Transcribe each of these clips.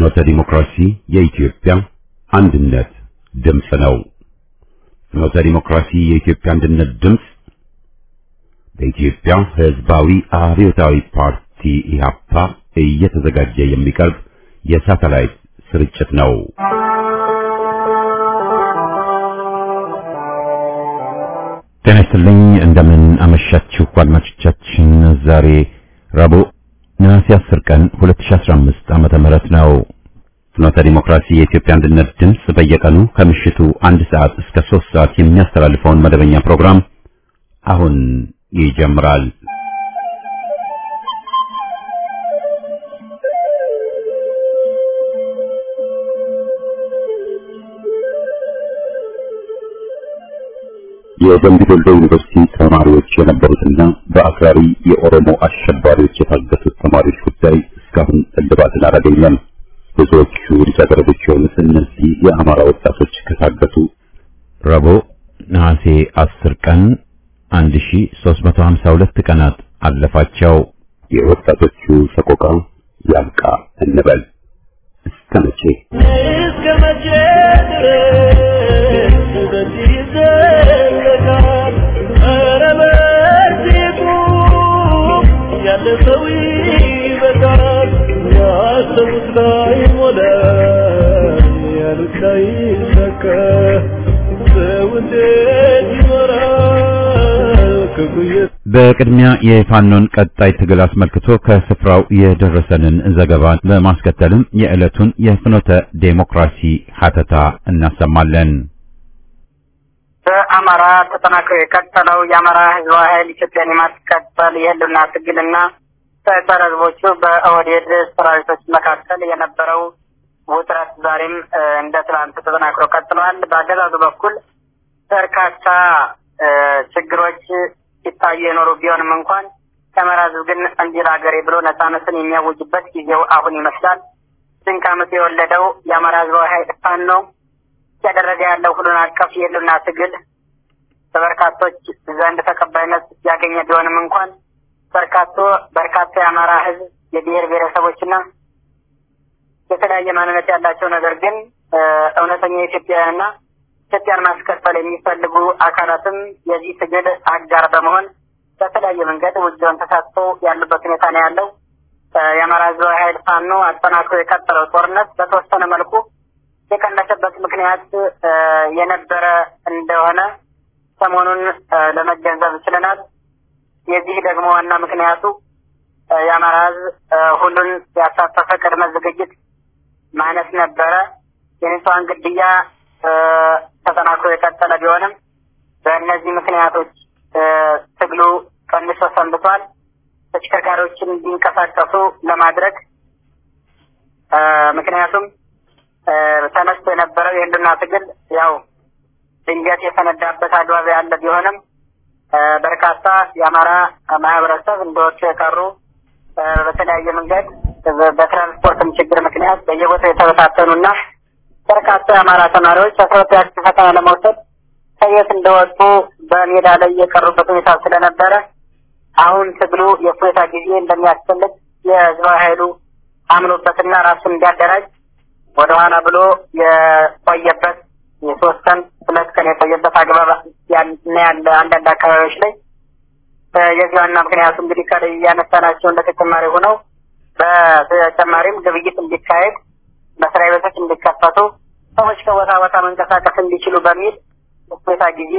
ፍኖተ ዲሞክራሲ የኢትዮጵያ አንድነት ድምፅ ነው። ፍኖተ ዲሞክራሲ የኢትዮጵያ አንድነት ድምፅ በኢትዮጵያ ሕዝባዊ አብዮታዊ ፓርቲ ኢህአፓ እየተዘጋጀ የሚቀርብ የሳተላይት ስርጭት ነው። ጤና ይስጥልኝ። እንደምን አመሻችሁ አድማጮቻችን። ዛሬ ረቡዕ ነሐሴ 10 ቀን 2015 ዓመተ ምህረት ነው። ፍኖተ ዲሞክራሲ የኢትዮጵያ አንድነት ድምፅ በየቀኑ ከምሽቱ አንድ ሰዓት እስከ 3 ሰዓት የሚያስተላልፈውን መደበኛ ፕሮግራም አሁን ይጀምራል። የደምቢ ዶሎ ዩኒቨርሲቲ ተማሪዎች የነበሩትና በአክራሪ የኦሮሞ አሸባሪዎች የታገቱት ተማሪዎች ጉዳይ እስካሁን እልባትን አላገኘም። ብዙዎቹ ልጃገረዶች የሆኑት እነዚህ የአማራ ወጣቶች ከታገቱ ረቡዕ ነሐሴ 10 ቀን 1352 ቀናት አለፋቸው። የወጣቶቹ ሰቆቃ ያብቃ እንበል። እስከ መቼ እስከ መቼ ድረስ በዚህ ይዘለቃል? ኧረ በዚህ ቁም፣ ያለ ሰው ይበቃል። ያሰቡት ላይሞላ፣ ያሉት ላይሳካ፣ ሰው እንዴት ይኖራል ክፉ እየ- በቅድሚያ የፋኖን ቀጣይ ትግል አስመልክቶ ከስፍራው የደረሰንን ዘገባ በማስከተልም የዕለቱን የፍኖተ ዴሞክራሲ ሀተታ እናሰማለን። በአማራ ተጠናክሮ የቀጠለው የአማራ ህዝባዊ ኃይል ኢትዮጵያን የማስቀጠል የህልውና ትግልና በጸረ ህዝቦቹ በኦህዴድ ሰራዊቶች መካከል የነበረው ውጥረት ዛሬም እ፣ እንደ ትናንት ተጠናክሮ ቀጥሏል። በአገዛዙ በኩል በርካታ እ፣ ችግሮች ሲታዩ የኖሩ ቢሆንም እንኳን የአማራ ህዝብ ግን እንዲህ ለሀገሬ ብሎ ነጻነትን የሚያውጅበት ጊዜው አሁን ይመስላል። ድንቅ ዓመት የወለደው የአማራ ህዝባዊ ኃይል ፋኖ ነው እያደረገ ያለው ሁሉን አቀፍ የህልውና ትግል በበርካቶች ዘንድ ተቀባይነት ያገኘ ቢሆንም እንኳን በርካቶ በርካታ የአማራ ህዝብ የብሔር ብሔረሰቦችና የተለያየ ማንነት ያላቸው ነገር ግን እ፣ እውነተኛ ኢትዮጵያውያንና ኢትዮጵያን ማስቀጠል የሚፈልጉ አካላትም የዚህ ትግል አጋር በመሆን በተለያየ መንገድ ውጊያውን ተሳትፎ ያሉበት ሁኔታ ነው ያለው። እ፣ የአማራ ህዝባዊ ኃይል ፋኖ አጠናክሮ የቀጠለው ጦርነት በተወሰነ መልኩ የቀነሰበት ምክንያት እ፣ የነበረ እንደሆነ ሰሞኑን እ፣ ለመገንዘብ ችለናል። የዚህ ደግሞ ዋና ምክንያቱ እ፣ የአማራ ህዝብ እ፣ ሁሉን ያሳተፈ ቅድመ ዝግጅት ማነስ ነበረ። የንጹሐን ግድያ እ፣ ተጠናክሮ የቀጠለ ቢሆንም በእነዚህ ምክንያቶች እ፣ ትግሉ ቀንሶ ሰንብቷል። ተሽከርካሪዎችን እንዲንቀሳቀሱ ለማድረግ እ፣ ምክንያቱም እ፣ ተነስቶ የነበረው የህልውና ትግል ያው ድንገት የፈነዳበት አግባብ ያለ ቢሆንም እ፣ በርካታ የአማራ ማህበረሰብ እንደወጡ የቀሩ እ፣ በተለያየ መንገድ በ- በትራንስፖርትም ችግር ምክንያት በየቦታው የተበታተኑና በርካታ የአማራ ተማሪዎች አስራ ሁለተኛ ክፍል ፈተና ለመውሰድ ከየት እንደወጡ በሜዳ ላይ የቀሩበት ሁኔታ ስለነበረ አሁን ትግሉ የእፎይታ ጊዜ እንደሚያስፈልግ የህዝባዊ ኃይሉ አምኖበትና ራሱን እንዲያደራጅ ወደኋላ ብሎ የቆየበት የሶስት ቀን ሁለት ቀን የቆየበት አግባብ ያን- እና ያለ አንዳንድ አካባቢዎች ላይ እ፣ የዚህ ዋና ምክንያቱ እንግዲህ ከላይ እያነሳናቸው እንደ ተጨማሪ ሆነው በተጨማሪም ግብይት እንዲካሄድ መስሪያ ቤቶች እንዲከፈቱ ሰዎች ከቦታ ቦታ መንቀሳቀስ እንዲችሉ በሚል እፎይታ ጊዜ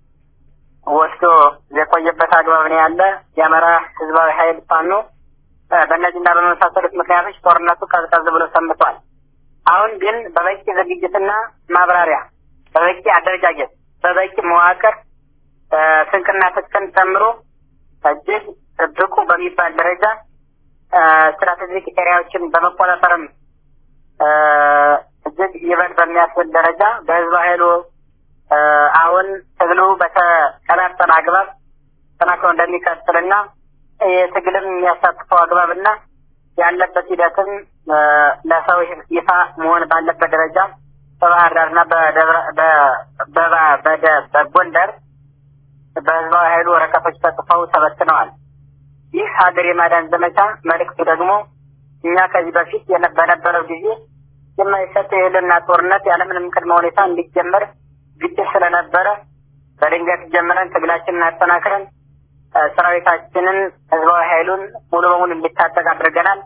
ወስዶ የቆየበት አግባብ ነው ያለ የአማራ ህዝባዊ ኃይል ፋኖ እ፣ በእነዚህና በመሳሰሉት ምክንያቶች ጦርነቱ ቀዝቀዝ ብሎ ሰንብቷል። አሁን ግን በበቂ ዝግጅትና ማብራሪያ፣ በበቂ አደረጃጀት፣ በበቂ መዋቅር እ፣ ስንቅና ትጥቅን ጨምሮ እጅግ ብቁ በሚባል ደረጃ እ፣ ስትራቴጂክ ኤሪያዎችን በመቆጣጠርም እ፣ እጅግ ይበል በሚያስብል ደረጃ በህዝብ ኃይሉ እ፣ አሁን ትግሉ በተቀላጠለ አግባብ ተጠናክሮ እንደሚቀጥልና የትግልም የሚያሳትፈው አግባብና ያለበት ሂደትም እ፣ ለሰው ይፋ መሆን ባለበት ደረጃ በባህር ዳርና በደብረ በ- በባ- በደ- በጎንደር በህዝባዊ ኃይሉ ወረቀቶች ተጽፈው ተበትነዋል። ይህ ሀገር የማዳን ዘመቻ መልእክቱ ደግሞ እኛ ከዚህ በፊት የነ- በነበረው ጊዜ የማይሰጥ የህልና ጦርነት ያለምንም ቅድመ ሁኔታ እንዲጀመር ግጭት ስለነበረ በድንገት ጀምረን ትግላችንን አጠናክረን ሰራዊታችንን ህዝባዊ ኃይሉን ሙሉ በሙሉ እንዲታጠቅ አድርገናል።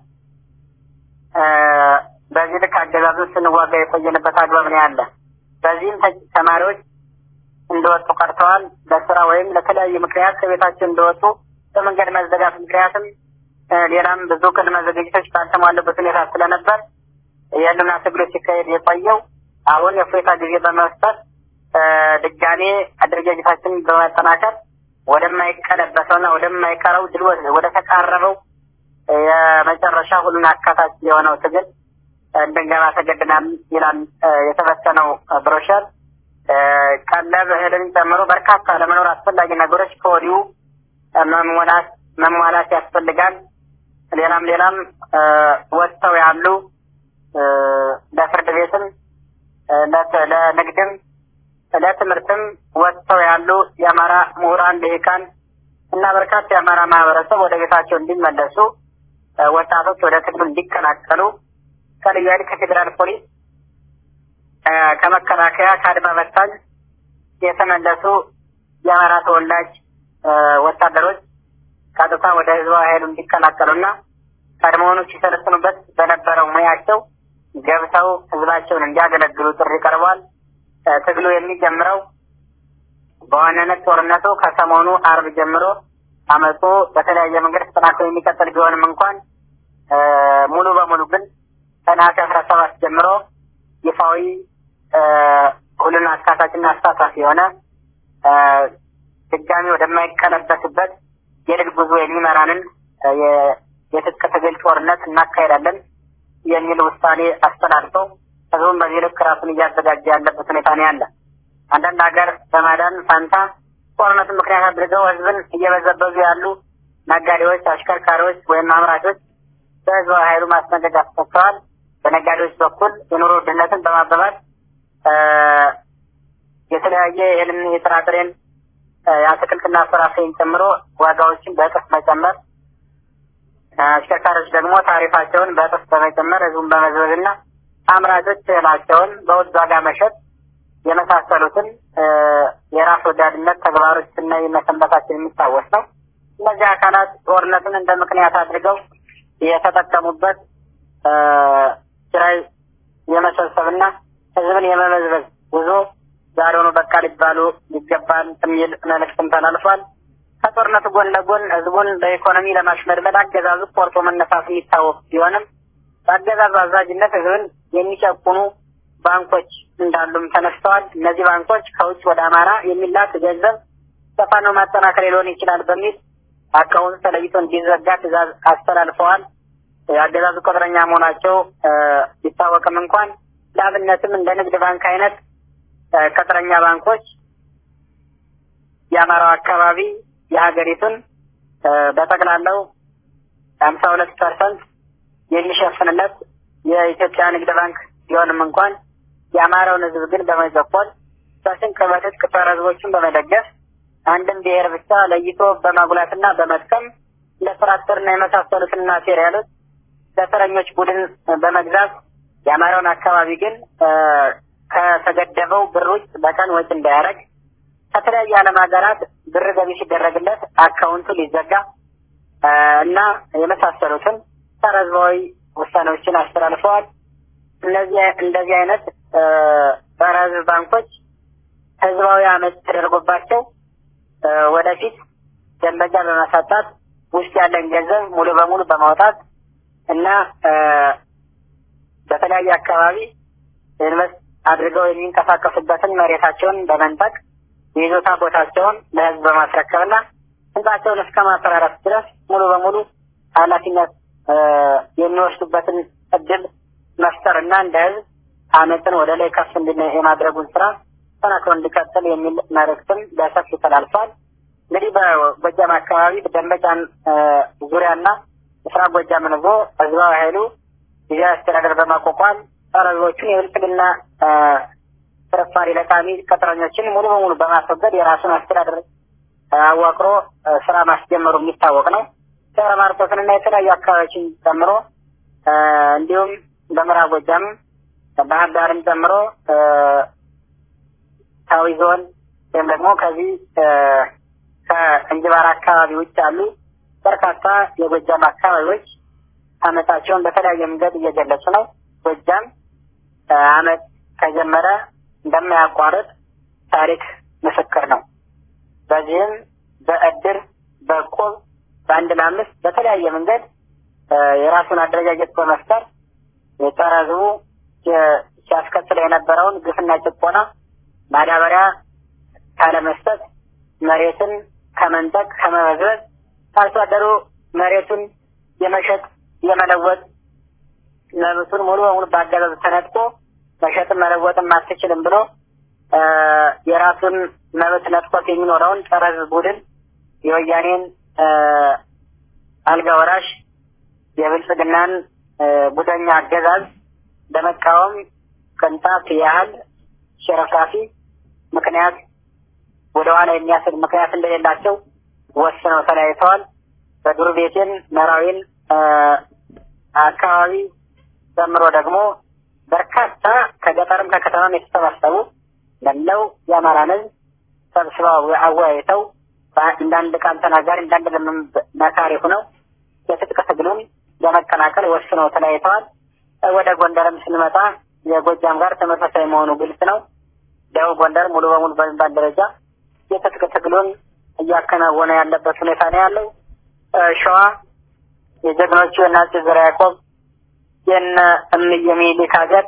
በዚህ ልክ አገዛዙን ስንዋጋ የቆየንበት አግባብ ነው ያለ። በዚህም ተማሪዎች እንደወጡ ቀርተዋል። ለስራ ወይም ለተለያዩ ምክንያት ከቤታቸው እንደወጡ በመንገድ መዘጋት ምክንያትም ሌላም ብዙ ቅድመ ዝግጅቶች ባልተሟሉበት ሁኔታ ስለነበር የህልውና ትግሉ ሲካሄድ የቆየው አሁን የእፎይታ ጊዜ በመስጠት ድጋሜ አደረጃጀታችንን በማጠናከር ወደማይቀለበሰውና ወደማይቀረው ድል ወደ ተቃረበው የመጨረሻ ሁሉን አካታች የሆነው ትግል እንድንገባ ተገድናል ይላል የተበተነው ብሮሸር። ቀለብ እህልን ጨምሮ በርካታ ለመኖር አስፈላጊ ነገሮች ከወዲሁ መሟላት መሟላት ያስፈልጋል። ሌላም ሌላም ወጥተው ያሉ ለፍርድ ቤትም ለንግድም ለትምህርትም ወጥተው ያሉ የአማራ ምሁራን ልሂቃን እና በርካታ የአማራ ማህበረሰብ ወደ ቤታቸው እንዲመለሱ ወጣቶች ወደ ትግሉ እንዲቀላቀሉ ከልዩ ኃይል ከፌዴራል ፖሊስ ከመከላከያ ከአድማ በታኝ የተመለሱ የአማራ ተወላጅ ወታደሮች ቀጥታ ወደ ህዝባዊ ኃይሉ እንዲቀላቀሉና ቀድሞውኑ ሲሰለጥኑበት በነበረው ሙያቸው ገብተው ህዝባቸውን እንዲያገለግሉ ጥሪ ቀርቧል። ትግሉ የሚጀምረው በዋናነት ጦርነቱ ከሰሞኑ አርብ ጀምሮ አመፁ በተለያየ መንገድ ተጠናክሮ የሚቀጥል ቢሆንም እንኳን ሙሉ በሙሉ ግን ከነሐሴ አስራ ሰባት ጀምሮ ይፋዊ ሁሉን አካታችና አሳታፊ የሆነ ድጋሚ ወደማይቀለበስበት የድል ጉዞ የሚመራንን የትጥቅ ትግል ጦርነት እናካሄዳለን የሚል ውሳኔ አስተላልፈው ህዝቡን በዚህ ልክ ራሱን እያዘጋጀ ያለበት ሁኔታ ነው ያለ። አንዳንድ ሀገር በማዳን ፋንታ ጦርነትን ምክንያት አድርገው ህዝብን እየበዘበዙ ያሉ ነጋዴዎች፣ አሽከርካሪዎች ወይም አምራቾች በህዝባዊ ኃይሉ ማስጠንቀቂያ ተሰጥተዋል። በነጋዴዎች በኩል የኑሮ ውድነትን በማባባስ የተለያየ የእህልን የጥራጥሬን የአትክልትና ፍራፍሬን ጨምሮ ዋጋዎችን በእጥፍ መጨመር፣ አሽከርካሪዎች ደግሞ ታሪፋቸውን በእጥፍ በመጨመር ህዝቡን በመዝበዝና አምራቾች እህላቸውን በውድ ዋጋ መሸጥ የመሳሰሉትን የራስ ወዳድነት ተግባሮች ስናይ መሰንበታችን የሚታወስ ነው። እነዚህ አካላት ጦርነትን እንደ ምክንያት አድርገው የተጠቀሙበት ኪራይ የመሰብሰብና ህዝብን የመመዝበዝ ጉዞ ዛሬውኑ በቃ ሊባሉ ይገባል የሚል መልእክትም ተላልፏል። ከጦርነቱ ጎን ለጎን ህዝቡን በኢኮኖሚ ለማሽመድመድ አገዛዙ ቆርጦ መነሳት የሚታወቅ ቢሆንም በአገዛዙ አዛዥነት ህዝብን የሚጨቁኑ ባንኮች እንዳሉም ተነስተዋል። እነዚህ ባንኮች ከውጭ ወደ አማራ የሚላክ ገንዘብ በፋኖ ማጠናከር ሊሆን ይችላል በሚል አካውንት ተለይቶ እንዲዘጋ ትዕዛዝ አስተላልፈዋል። የአገዛዙ ቅጥረኛ መሆናቸው ቢታወቅም እንኳን ለአብነትም እንደ ንግድ ባንክ አይነት ቅጥረኛ ባንኮች የአማራው አካባቢ የሀገሪቱን በጠቅላላው ሀምሳ ሁለት ፐርሰንት የሚሸፍንለት የኢትዮጵያ ንግድ ባንክ ቢሆንም እንኳን የአማራውን ህዝብ ግን በመጨቆን በስንቅ በትጥቅ ጸረ ህዝቦችን በመደገፍ አንድም ብሔር ብቻ ለይቶ በማጉላትና በመጥቀም ለትራክተርና የመሳሰሉትን ማቴሪያሎች ለተረኞች ቡድን በመግዛት የአማራውን አካባቢ ግን ከተገደበው ብር ውጭ በቀን ወጪ እንዳያደርግ ከተለያዩ ዓለም ሀገራት ብር ገቢ ሲደረግለት አካውንቱ ሊዘጋ እና የመሳሰሉትን ጸረ ህዝባዊ ውሳኔዎችን አስተላልፈዋል። እነዚህ እንደዚህ አይነት ጸረ ህዝብ ባንኮች ህዝባዊ አመፅ ተደርጎባቸው ወደፊት ደንበኛ በማሳጣት ውስጥ ያለን ገንዘብ ሙሉ በሙሉ በማውጣት እና በተለያየ አካባቢ ኢንቨስት አድርገው የሚንቀሳቀሱበትን መሬታቸውን በመንጠቅ የይዞታ ቦታቸውን ለህዝብ በማስረከብና ህንጻቸውን እስከ ማፈራረስ ድረስ ሙሉ በሙሉ ኃላፊነት የሚወስዱበትን እድል መፍጠር እና እንደ ህዝብ አመፅን ወደ ላይ ከፍ እንድን የማድረጉን ስራ ተናክሮ እንዲቀጥል የሚል መልእክትም በሰፊ ተላልፏል። እንግዲህ በጎጃም አካባቢ ደንበጫን ዙሪያና ምስራቅ ጎጃምን ይዞ ህዝባዊ ኃይሉ ጊዜያዊ አስተዳደር በማቋቋም ጸረ ህዝቦቹን የብልጽግና ፍርፋሪ ለቃሚ ቅጥረኞችን ሙሉ በሙሉ በማስወገድ የራሱን አስተዳደር አዋቅሮ ስራ ማስጀመሩ የሚታወቅ ነው። ደብረ ማርቆስንና የተለያዩ አካባቢዎችን ጨምሮ እንዲሁም በምዕራብ ጎጃም ባህር ዳርን ጨምሮ ታዊ ዞን ወይም ደግሞ ከዚህ ከእንጅባራ አካባቢ ውጭ ያሉ በርካታ የጎጃም አካባቢዎች አመታቸውን በተለያየ መንገድ እየገለጹ ነው። ጎጃም አመት ከጀመረ እንደማያቋርጥ ታሪክ ምስክር ነው። በዚህም በእድር በቆብ በአንድ ለአምስት በተለያየ መንገድ የራሱን አደረጃጀት በመፍጠር የጸረ ሕዝቡ ሲያስከትለው የነበረውን ግፍና ጭቆና ማዳበሪያ ካለመስጠት መሬትን ከመንጠቅ ከመበዝበዝ አርሶ አደሩ መሬቱን የመሸጥ የመለወጥ መብቱን ሙሉ በሙሉ በአገዛዙ ተነጥቆ መሸጥም መለወጥም አትችልም ብሎ የራሱን መብት ነጥቆት የሚኖረውን ጸረ ሕዝብ ቡድን የወያኔን አልጋ ወራሽ የብልጽግናን ቡደኛ አገዛዝ በመቃወም ቅንጣት ያህል ሽረፍራፊ ምክንያት ወደ ኋላ የሚያስል ምክንያት እንደሌላቸው ወስነው ተለያይተዋል። በዱር ቤቴን መራዊን አካባቢ ጨምሮ ደግሞ በርካታ ከገጠርም ከከተማም የተሰባሰቡ መላው የአማራን ሕዝብ ሰብስበው አወያይተው እንዳንድ ቃል ተናጋሪ እንዳንድ መካሪ ሆነው የትጥቅ ትግሉን ለመቀላቀል ወስነው ተለያይተዋል። ወደ ጎንደርም ስንመጣ የጎጃም ጋር ተመሳሳይ መሆኑ ግልጽ ነው። ደቡብ ጎንደር ሙሉ በሙሉ በሚባል ደረጃ የትጥቅ ትግሉን እያከናወነ ያለበት ሁኔታ ነው ያለው። ሸዋ የጀግኖቹ የአፄ ዘርዓ ያዕቆብ የነ እምዬ ምኒልክ ሀገር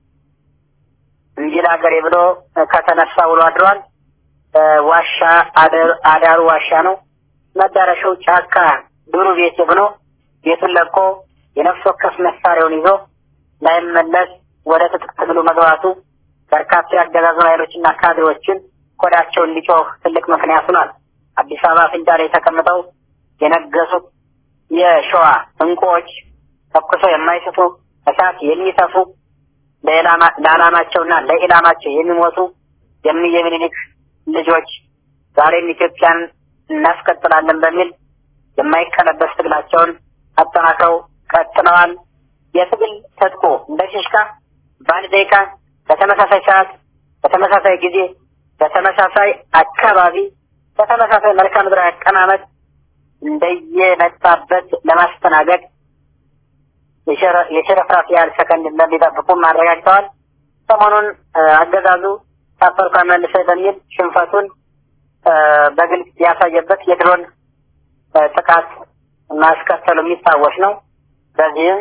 እንጂል ሀገሬ ብሎ ከተነሳ ውሎ አድሯል። ዋሻ አዳሩ ዋሻ ነው። መዳረሻው ጫካ ዱሩ ቤት ብሎ ቤቱን ለቆ የነፍስ ወከፍ መሳሪያውን ይዞ ላይመለስ ወደ ትጥቅ ትግሉ መግባቱ በርካታ የአገዛዙን ኃይሎችና ካድሬዎችን ቆዳቸው እንዲጮህ ትልቅ ምክንያት ሆኗል። አዲስ አበባ አፍንጫ ላይ ተቀምጠው የነገሱት የሸዋ እንቁዎች ተኩሰው የማይስቱ እሳት የሚተፉ ለዓላማቸውና ለኢላማቸው የሚሞቱ የእምዬ ምኒልክ ልጆች ዛሬም ኢትዮጵያን እናስቀጥላለን በሚል የማይቀለበስ ትግላቸውን አጠናክረው ቀጥለዋል። የትግል ትጥቁ እንደ ሽሽካ በአንድ ደቂቃ በተመሳሳይ ሰዓት፣ በተመሳሳይ ጊዜ፣ በተመሳሳይ አካባቢ፣ በተመሳሳይ መልክዓ ምድራዊ አቀማመጥ እንደየመጣበት ለማስተናገድ የሽረፍራፊ ያህል ሰከንድ እንደሚጠብቁም አረጋግጠዋል። ሰሞኑን አገዛዙ ታፈርኳ መልሰ በሚል ሽንፈቱን በግልጽ ያሳየበት የድሮን ጥቃት ማስከተሉ የሚታወስ ነው። በዚህም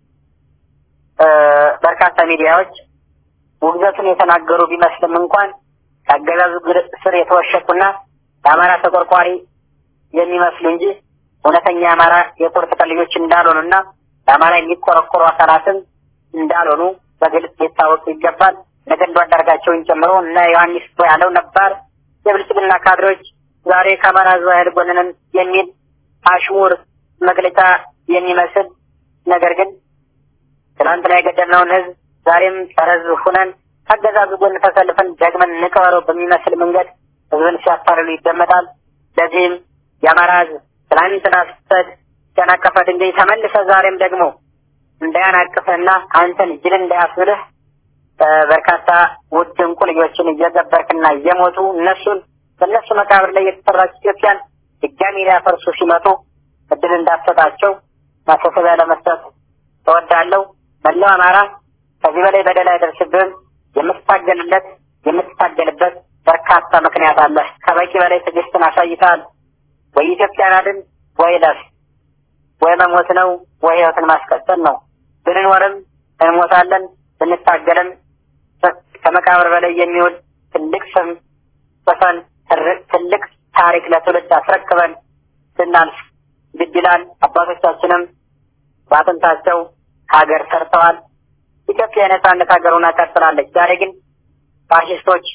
በርካታ ሚዲያዎች ውግዘቱን የተናገሩ ቢመስልም እንኳን ከአገዛዙ ስር የተወሸቁና ለአማራ ተቆርቋሪ የሚመስሉ እንጂ እውነተኛ የአማራ የቁርጥ ቀን ልጆች እንዳልሆኑና ለአማራ የሚቆረቆሩ አካላትም እንዳልሆኑ በግልጽ ሊታወቅ ይገባል። ነገንዱ አንዳርጋቸውን ጨምሮ እነ ዮሐንስ ያለው ነባር የብልጽግና ካድሬዎች ዛሬ ከአማራ ሕዝብ ኃይል ጎን ነን የሚል አሽሙር መግለጫ የሚመስል ነገር ግን ትናንትና የገደልነውን ሕዝብ ዛሬም ጸረ ሕዝብ ሁነን ከአገዛዙ ጎን ተሰልፈን ደግመን እንቅበረው በሚመስል መንገድ ሕዝብን ሲያታልሉ ይደመጣል። ለዚህም የአማራ ሕዝብ ትናንትና ስተት ያናቀፈ ድንጋይ ተመልሰ ዛሬም ደግሞ እንዳያናቅፍህና አንተን ጅል እንዳያስብልህ በርካታ ውድ እንቁ ልጆችን እየገበርክና እየሞቱ እነሱን በእነሱ መቃብር ላይ የተሰራች ኢትዮጵያን ድጋሚ ሊያፈርሱ ሲመጡ እድል እንዳትሰጣቸው ማሳሰቢያ ለመስጠት እወዳለሁ። መላው አማራ ከዚህ በላይ በደል አይደርስብህም። የምትታገልለት የምትታገልበት በርካታ ምክንያት አለ። ከበቂ በላይ ትዕግስትን አሳይተሃል። ወይ ኢትዮጵያን አድን ወይ ለፍ ወይ መሞት ነው ወይ ህይወትን ማስቀጠል ነው። ብንኖርም እንሞታለን፣ ብንታገልም ከመቃብር በላይ የሚውል ትልቅ ስም ጽፈን ትልቅ ታሪክ ለትውልድ አስረክበን ስናልፍ ግድ ይላል። አባቶቻችንም በአጥንታቸው ሀገር ሰርተዋል። ኢትዮጵያ የነጻነት ሀገር ሆና ቀጥላለች። ዛሬ ግን ፋሽስቶች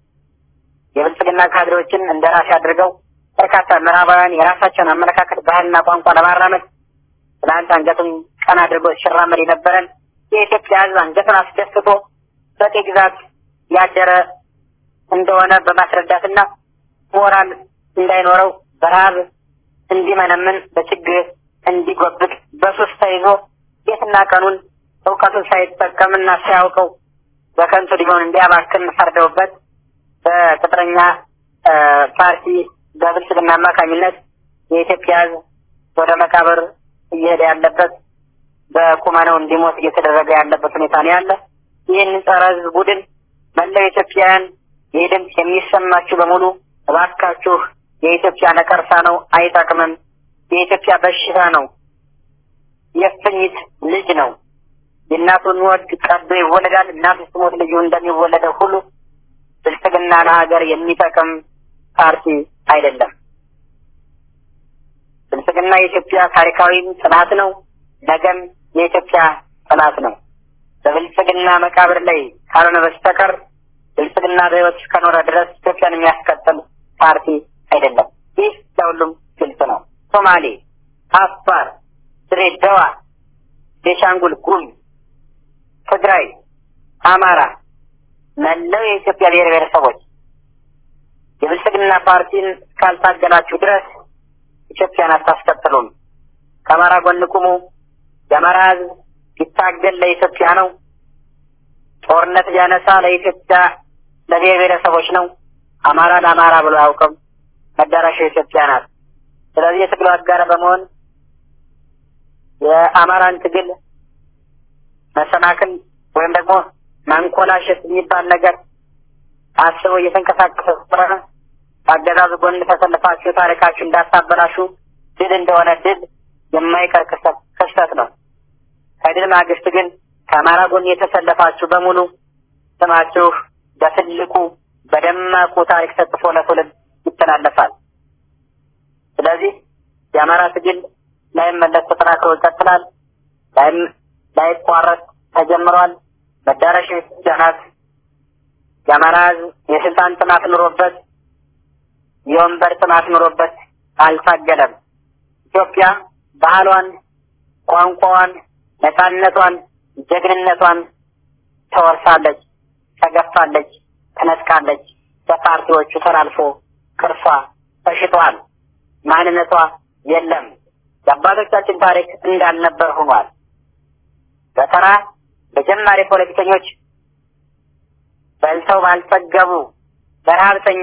የብልጽግና ካድሬዎችን እንደ ራሴ አድርገው በርካታ ምዕራባውያን የራሳቸውን አመለካከት ባህልና ቋንቋ ለማራመድ ትናንት አንገቱን ቀና አድርጎ ሲራመድ የነበረን የኢትዮጵያ ሕዝብ አንገቱን አስደፍቶ በጤ ግዛት ያደረ እንደሆነ በማስረዳትና ሞራል እንዳይኖረው በረሃብ እንዲመነምን በችግር እንዲጎብጥ በሱስ ተይዞ የትና ቀኑን እውቀቱን ሳይጠቀምና ሳያውቀው በከንቱ ሊሆን እንዲያባክን ፈርደውበት በቅጥረኛ ፓርቲ በብልጽግና አማካኝነት የኢትዮጵያ ሕዝብ ወደ መቃብር እየሄደ ያለበት በቁመነው እንዲሞት እየተደረገ ያለበት ሁኔታ ነው ያለ። ይህን ጸረ ሕዝብ ቡድን መላው ኢትዮጵያውያን ይህ ድምፅ የሚሰማችሁ በሙሉ እባካችሁ የኢትዮጵያ ነቀርሳ ነው፣ አይጠቅምም። የኢትዮጵያ በሽታ ነው፣ የእፉኝት ልጅ ነው። የእናቱን ወድ ቀዶ ይወለዳል። እናቱ ስትሞት ልጁ እንደሚወለደው ሁሉ ብልጽግና ለሀገር የሚጠቅም ፓርቲ አይደለም። ብልጽግና የኢትዮጵያ ታሪካዊም ጥላት ነው፣ ነገም የኢትዮጵያ ጥላት ነው። በብልጽግና መቃብር ላይ ካልሆነ በስተቀር ብልጽግና በሕይወት እስከኖረ ድረስ ኢትዮጵያን የሚያስቀጥል ፓርቲ አይደለም። ይህ ለሁሉም ግልጽ ነው። ሶማሌ፣ አፋር፣ ድሬዳዋ፣ ቤሻንጉል ጉሙዝ፣ ትግራይ፣ አማራ፣ መላው የኢትዮጵያ ብሔር ብሔረሰቦች የብልጽግና ፓርቲን እስካልታገላችሁ ድረስ ኢትዮጵያን አታስቀጥሉም። ከአማራ ጎን ቁሙ። የአማራ ሕዝብ ሲታገል ለኢትዮጵያ ነው። ጦርነት ቢያነሳ ለኢትዮጵያ ለብሔር ብሔረሰቦች ነው። አማራ ለአማራ ብሎ አያውቅም። መዳረሻው ኢትዮጵያ ናት። ስለዚህ የትግሉ አጋር በመሆን የአማራን ትግል መሰናክል ወይም ደግሞ ማንኮላሸት የሚባል ነገር አስበው እየተንቀሳቀሰ ስለሆነ አገዛዙ ጎን ተሰልፋችሁ ታሪካችሁ እንዳታበላሹ ድል እንደሆነ ድል የማይቀር ክስተት ነው። ከድል ማግስት ግን ከአማራ ጎን የተሰለፋችሁ በሙሉ ስማችሁ በትልቁ በደማቁ ታሪክ ተጽፎ ለትውልድ ይተላለፋል። ስለዚህ የአማራ ትግል ላይመለስ ተጠናክሮ ይቀጥላል። ላይቋረጥ ተጀምሯል። መዳረሻ ኢትዮጵያ ናት። የአማራ ሕዝብ የስልጣን ጥማት ኑሮበት የወንበር ጥማት ኑሮበት አልታገለም። ኢትዮጵያ ባህሏን፣ ቋንቋዋን፣ ነፃነቷን፣ ጀግንነቷን ተወርሳለች፣ ተገፋለች፣ ተነጥቃለች። በፓርቲዎቹ ተላልፎ ቅርሷ ተሽጧል። ማንነቷ የለም። የአባቶቻችን ታሪክ እንዳልነበር ሆኗል። በተራ በጀማሪ ፖለቲከኞች በልተው ባልጠገቡ በረሀብተኛ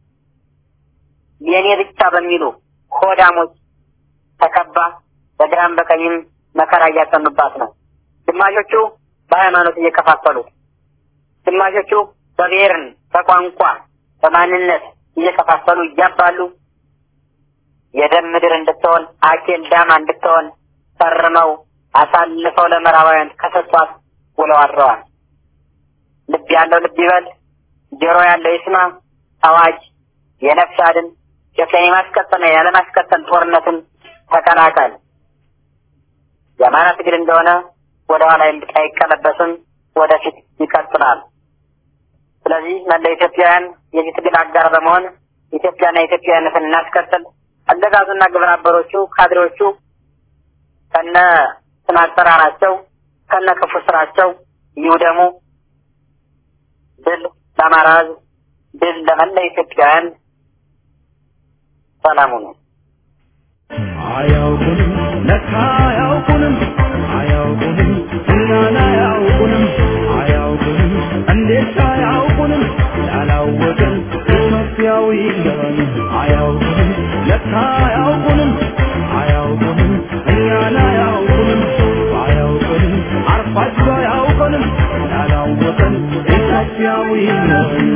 የኔ ብቻ በሚሉ ሆዳሞች ተከባ በግራም በቀኝም መከራ እያጸኑባት ነው። ግማሾቹ በሃይማኖት እየከፋፈሉት፣ ግማሾቹ በብሔርን፣ በቋንቋ፣ በማንነት እየከፋፈሉ እያባሉ የደም ምድር እንድትሆን አኬል ዳማ እንድትሆን ፈርመው አሳልፈው ለምዕራባውያን ከሰጧት ውለው አድረዋል። ልብ ያለው ልብ ይበል፣ ጆሮ ያለው ይስማ። አዋጅ የነፍስ አድን ኢትዮጵያን የማስቀጠልና ያለማስቀጠል ጦርነትን ተቀላቀል። የአማራ ትግል እንደሆነ ወደ ኋላ አይቀለበስም፣ ወደፊት ይቀጥላል። ስለዚህ መላ ኢትዮጵያውያን የዚህ ትግል አጋር በመሆን ኢትዮጵያና ኢትዮጵያዊነትን እናስቀጥል። አገዛዙና ግብረ አበሮቹ ካድሬዎቹ ከነ ስም አጠራራቸው ከነ ክፉ ስራቸው ይውደሙ። ድል ለአማራ ሕዝብ፣ ድል ለመላ ኢትዮጵያውያን። ሰላሙ ነው። አያውቁንም ለካ አያውቁንም አያውቁንም እኛን አያውቁንም አያውቁንም እንዴት አያውቁንም ያላወቅን ኢትዮጵያዊ ነን አያውቁንም ለካ አያውቁንም አያውቁንም እኛን አያውቁንም አያውቁንም አርፋችሁ አያውቁንም ያላወቅን ኢትዮጵያዊ ነን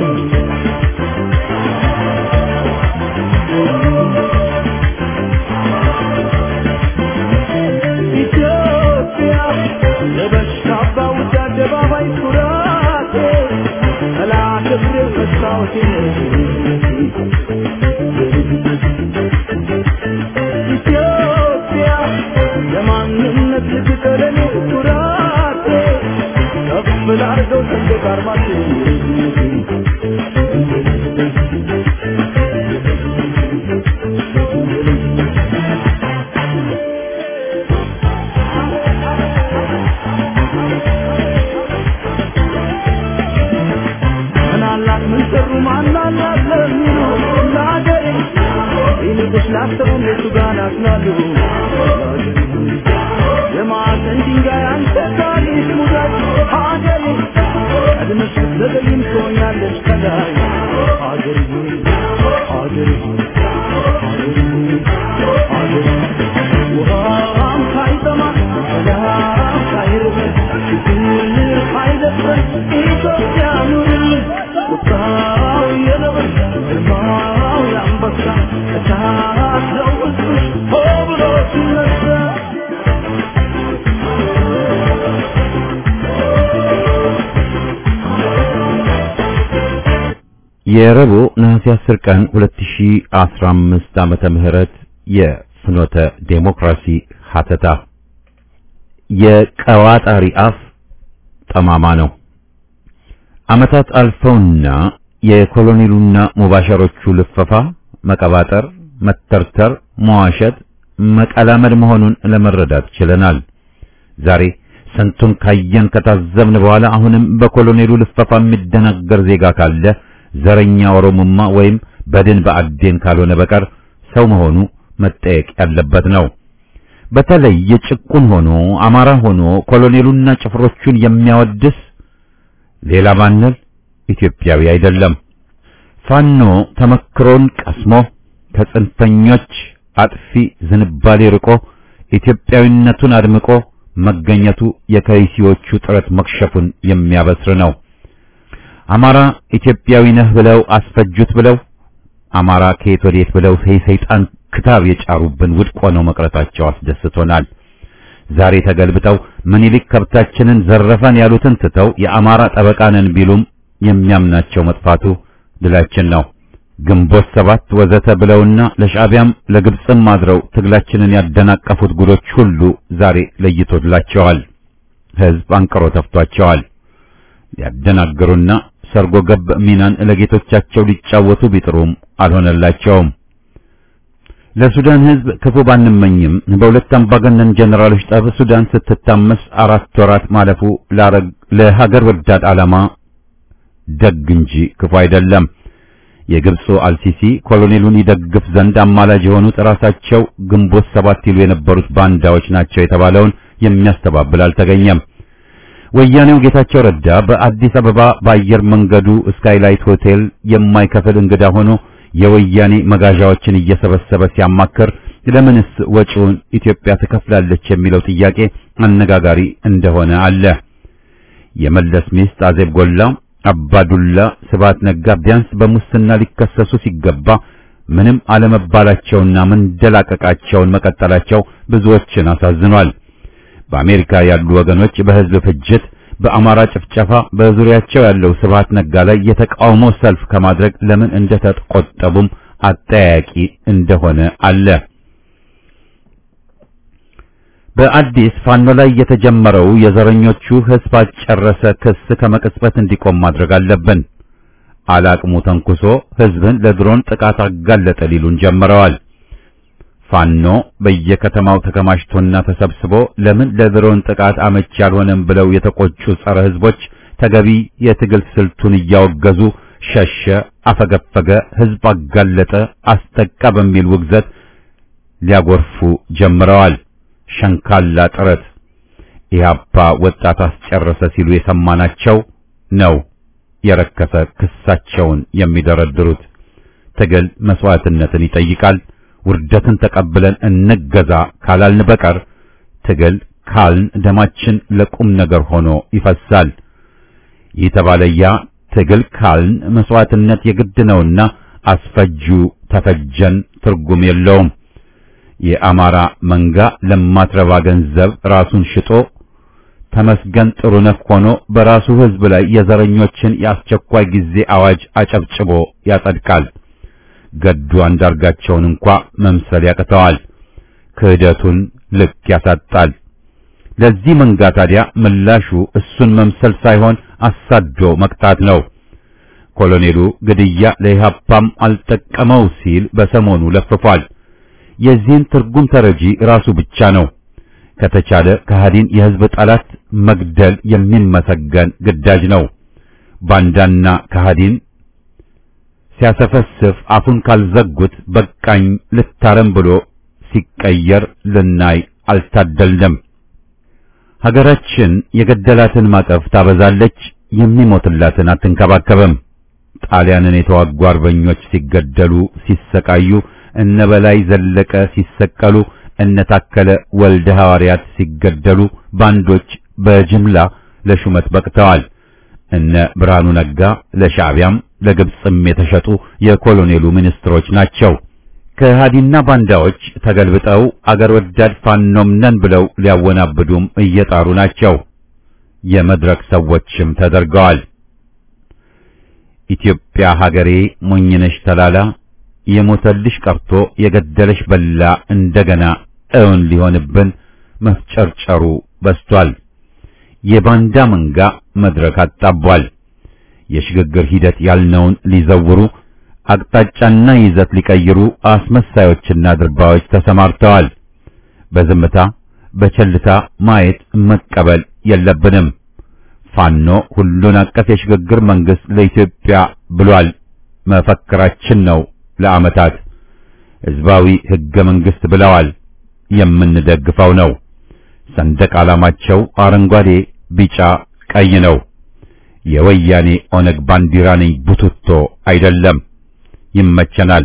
ኢትዮጵያ ለበሽታ ባውጃ አደባባይ ኩራቴ ጠላት እግር መስታወቴ ኢትዮጵያ የማንነት ልጅ ቀለሜ ኩራቴ ከፍ ላርገው ሰንደቅ ዓርማቴ ምናላት ምን ሰሩ ማናላት ለሚሉ ለአገሬ ይልቁስ ላሰቡ እነሱ ጋር ናትናሉ የማዕዘን ድንጋይ አንተ ታሪክ ሙዳት ሀገሬ ፈጥነሽ ዘገይም ትሆኛለሽ ከላይ ሀገር ሆይ ሀገር ሆይ ሀገር ሆይ ሀገር ውሃም ሳይጠማ ሰላም ሳይርበን ድል ሳይደፍረን ኢትዮጵያ ኑርልን ቁጣው የነብር ግርማው የአንበሳ እሳት ነው ውስጥሽ ሆ ብሎ ሲነሳ የረቡዕ ነሐሴ 10 ቀን 2015 ዓመተ ምህረት የፍኖተ ዴሞክራሲ ሀተታ የቀዋጣሪ አፍ ጠማማ ነው። ዓመታት አልፈውና የኮሎኔሉና ሙባሸሮቹ ልፈፋ፣ መቀባጠር፣ መተርተር፣ መዋሸት፣ መቀላመድ መሆኑን ለመረዳት ችለናል። ዛሬ ስንቱን ካየን ከታዘብን በኋላ አሁንም በኮሎኔሉ ልፈፋ የሚደናገር ዜጋ ካለ ዘረኛ ኦሮሞማ ወይም በድን በአዴን ካልሆነ በቀር ሰው መሆኑ መጠየቅ ያለበት ነው። በተለይ የጭቁን ሆኖ አማራ ሆኖ ኮሎኔሉና ጭፍሮቹን የሚያወድስ ሌላ ባንል ኢትዮጵያዊ አይደለም። ፋኖ ተመክሮን ቀስሞ ከጽንፈኞች አጥፊ ዝንባሌ ርቆ ኢትዮጵያዊነቱን አድምቆ መገኘቱ የከይሲዎቹ ጥረት መክሸፉን የሚያበስር ነው። አማራ ኢትዮጵያዊ ነህ ብለው አስፈጁት ብለው አማራ ከየት ወዴት ብለው ሰይጣን ክታብ የጫሩብን ውድቅ ሆነው መቅረታቸው አስደስቶናል። ዛሬ ተገልብጠው ምኒልክ ከብታችንን ዘረፈን ያሉትን ትተው የአማራ ጠበቃ ነን ቢሉም የሚያምናቸው መጥፋቱ ድላችን ነው። ግንቦት ሰባት ወዘተ ብለውና ለሻዕቢያም ለግብፅም አድረው ትግላችንን ያደናቀፉት ጉዶች ሁሉ ዛሬ ለይቶላቸዋል። ሕዝብ አንቅሮ ተፍቷቸዋል። ሊያደናግሩና ሰርጎ ገብ ሚናን ለጌቶቻቸው ሊጫወቱ ቢጥሩም አልሆነላቸውም። ለሱዳን ሕዝብ ክፉ ባንመኝም በሁለት አምባገነን ጀነራሎች ጠብ ሱዳን ስትታመስ አራት ወራት ማለፉ ለሀገር ወዳድ ዓላማ ደግ እንጂ ክፉ አይደለም። የግብፁ አልሲሲ ኮሎኔሉን ይደግፍ ዘንድ አማላጅ የሆኑት ራሳቸው ግንቦት ሰባት ይሉ የነበሩት ባንዳዎች ናቸው የተባለውን የሚያስተባብል አልተገኘም። ወያኔው ጌታቸው ረዳ በአዲስ አበባ በአየር መንገዱ ስካይላይት ሆቴል የማይከፍል እንግዳ ሆኖ የወያኔ መጋዣዎችን እየሰበሰበ ሲያማክር ለምንስ ወጪውን ኢትዮጵያ ትከፍላለች የሚለው ጥያቄ አነጋጋሪ እንደሆነ አለ። የመለስ ሚስት አዜብ ጎላ፣ አባዱላ፣ ስብሐት ነጋ ቢያንስ በሙስና ሊከሰሱ ሲገባ ምንም አለመባላቸውና መንደላቀቃቸውን መቀጠላቸው ብዙዎችን አሳዝኗል። በአሜሪካ ያሉ ወገኖች በሕዝብ ፍጅት፣ በአማራ ጭፍጨፋ በዙሪያቸው ያለው ስብሐት ነጋ ላይ የተቃውሞ ሰልፍ ከማድረግ ለምን እንደተቆጠቡም አጠያያቂ እንደሆነ አለ። በአዲስ ፋኖ ላይ የተጀመረው የዘረኞቹ ሕዝብ አጨረሰ ክስ ከመቅጽበት እንዲቆም ማድረግ አለብን። አላቅሙ ተንኩሶ ሕዝብን ለድሮን ጥቃት አጋለጠ ሊሉን ጀምረዋል። ፋኖ በየከተማው ተከማችቶና ተሰብስቦ ለምን ለድሮን ጥቃት አመች ያልሆነም ብለው የተቆጩ ጸረ ሕዝቦች ተገቢ የትግል ስልቱን እያወገዙ ሸሸ፣ አፈገፈገ፣ ሕዝብ አጋለጠ፣ አስጠቃ በሚል ውግዘት ሊያጎርፉ ጀምረዋል። ሸንካላ ጥረት ኢህአፓ ወጣት አስጨረሰ ሲሉ የሰማናቸው ነው የረከሰ ክሳቸውን የሚደረድሩት። ትግል መስዋዕትነትን ይጠይቃል። ውርደትን ተቀብለን እንገዛ ካላልን በቀር ትግል ካልን ደማችን ለቁም ነገር ሆኖ ይፈሳል። ይህ ተባለያ ትግል ካልን መስዋዕትነት የግድ ነውና አስፈጁ ተፈጀን ትርጉም የለውም። የአማራ መንጋ ለማትረባ ገንዘብ ራሱን ሽጦ ተመስገን ጥሩነህ ሆኖ በራሱ ሕዝብ ላይ የዘረኞችን የአስቸኳይ ጊዜ አዋጅ አጨብጭቦ ያጸድቃል። ገዱ አንዳርጋቸውን እንኳ መምሰል ያቅተዋል። ክህደቱን ልክ ያሳጣል። ለዚህ መንጋ ታዲያ ምላሹ እሱን መምሰል ሳይሆን አሳዶ መቅጣት ነው። ኮሎኔሉ ግድያ ለኢህአፓም አልጠቀመው ሲል በሰሞኑ ለፍፏል። የዚህን ትርጉም ተረጂ ራሱ ብቻ ነው። ከተቻለ ከሃዲን የህዝብ ጠላት መግደል የሚመሰገን ግዳጅ ነው። ባንዳና ከሃዲን ሲያሰፈስፍ አፉን ካልዘጉት በቃኝ ልታረም ብሎ ሲቀየር ልናይ አልታደልንም። ሀገራችን የገደላትን ማቀፍ ታበዛለች፣ የሚሞትላትን አትንከባከብም። ጣሊያንን የተዋጉ አርበኞች ሲገደሉ ሲሰቃዩ፣ እነ በላይ ዘለቀ ሲሰቀሉ፣ እነ ታከለ ወልደ ሐዋርያት ሲገደሉ፣ ባንዶች በጅምላ ለሹመት በቅተዋል። እነ ብርሃኑ ነጋ ለሻዕቢያም ለግብፅም የተሸጡ የኮሎኔሉ ሚኒስትሮች ናቸው። ከሃዲና ባንዳዎች ተገልብጠው አገር ወዳድ ፋኖም ነን ብለው ሊያወናብዱም እየጣሩ ናቸው። የመድረክ ሰዎችም ተደርገዋል። ኢትዮጵያ ሀገሬ ሞኝነሽ ተላላ የሞተልሽ ቀርቶ የገደለሽ በላ እንደገና እውን ሊሆንብን መፍጨርጨሩ በስቷል። የባንዳ መንጋ መድረክ አጣቧል። የሽግግር ሂደት ያልነውን ሊዘውሩ አቅጣጫና ይዘት ሊቀይሩ አስመሳዮችና ድርባዮች ተሰማርተዋል። በዝምታ በቸልታ ማየት መቀበል የለብንም። ፋኖ ሁሉን አቀፍ የሽግግር መንግስት ለኢትዮጵያ ብሏል። መፈክራችን ነው። ለዓመታት ህዝባዊ ህገ መንግስት ብለዋል። የምንደግፈው ነው። ሰንደቅ ዓላማቸው አረንጓዴ፣ ቢጫ፣ ቀይ ነው። የወያኔ ኦነግ ባንዲራ ነኝ ቡትቶ አይደለም። ይመቸናል።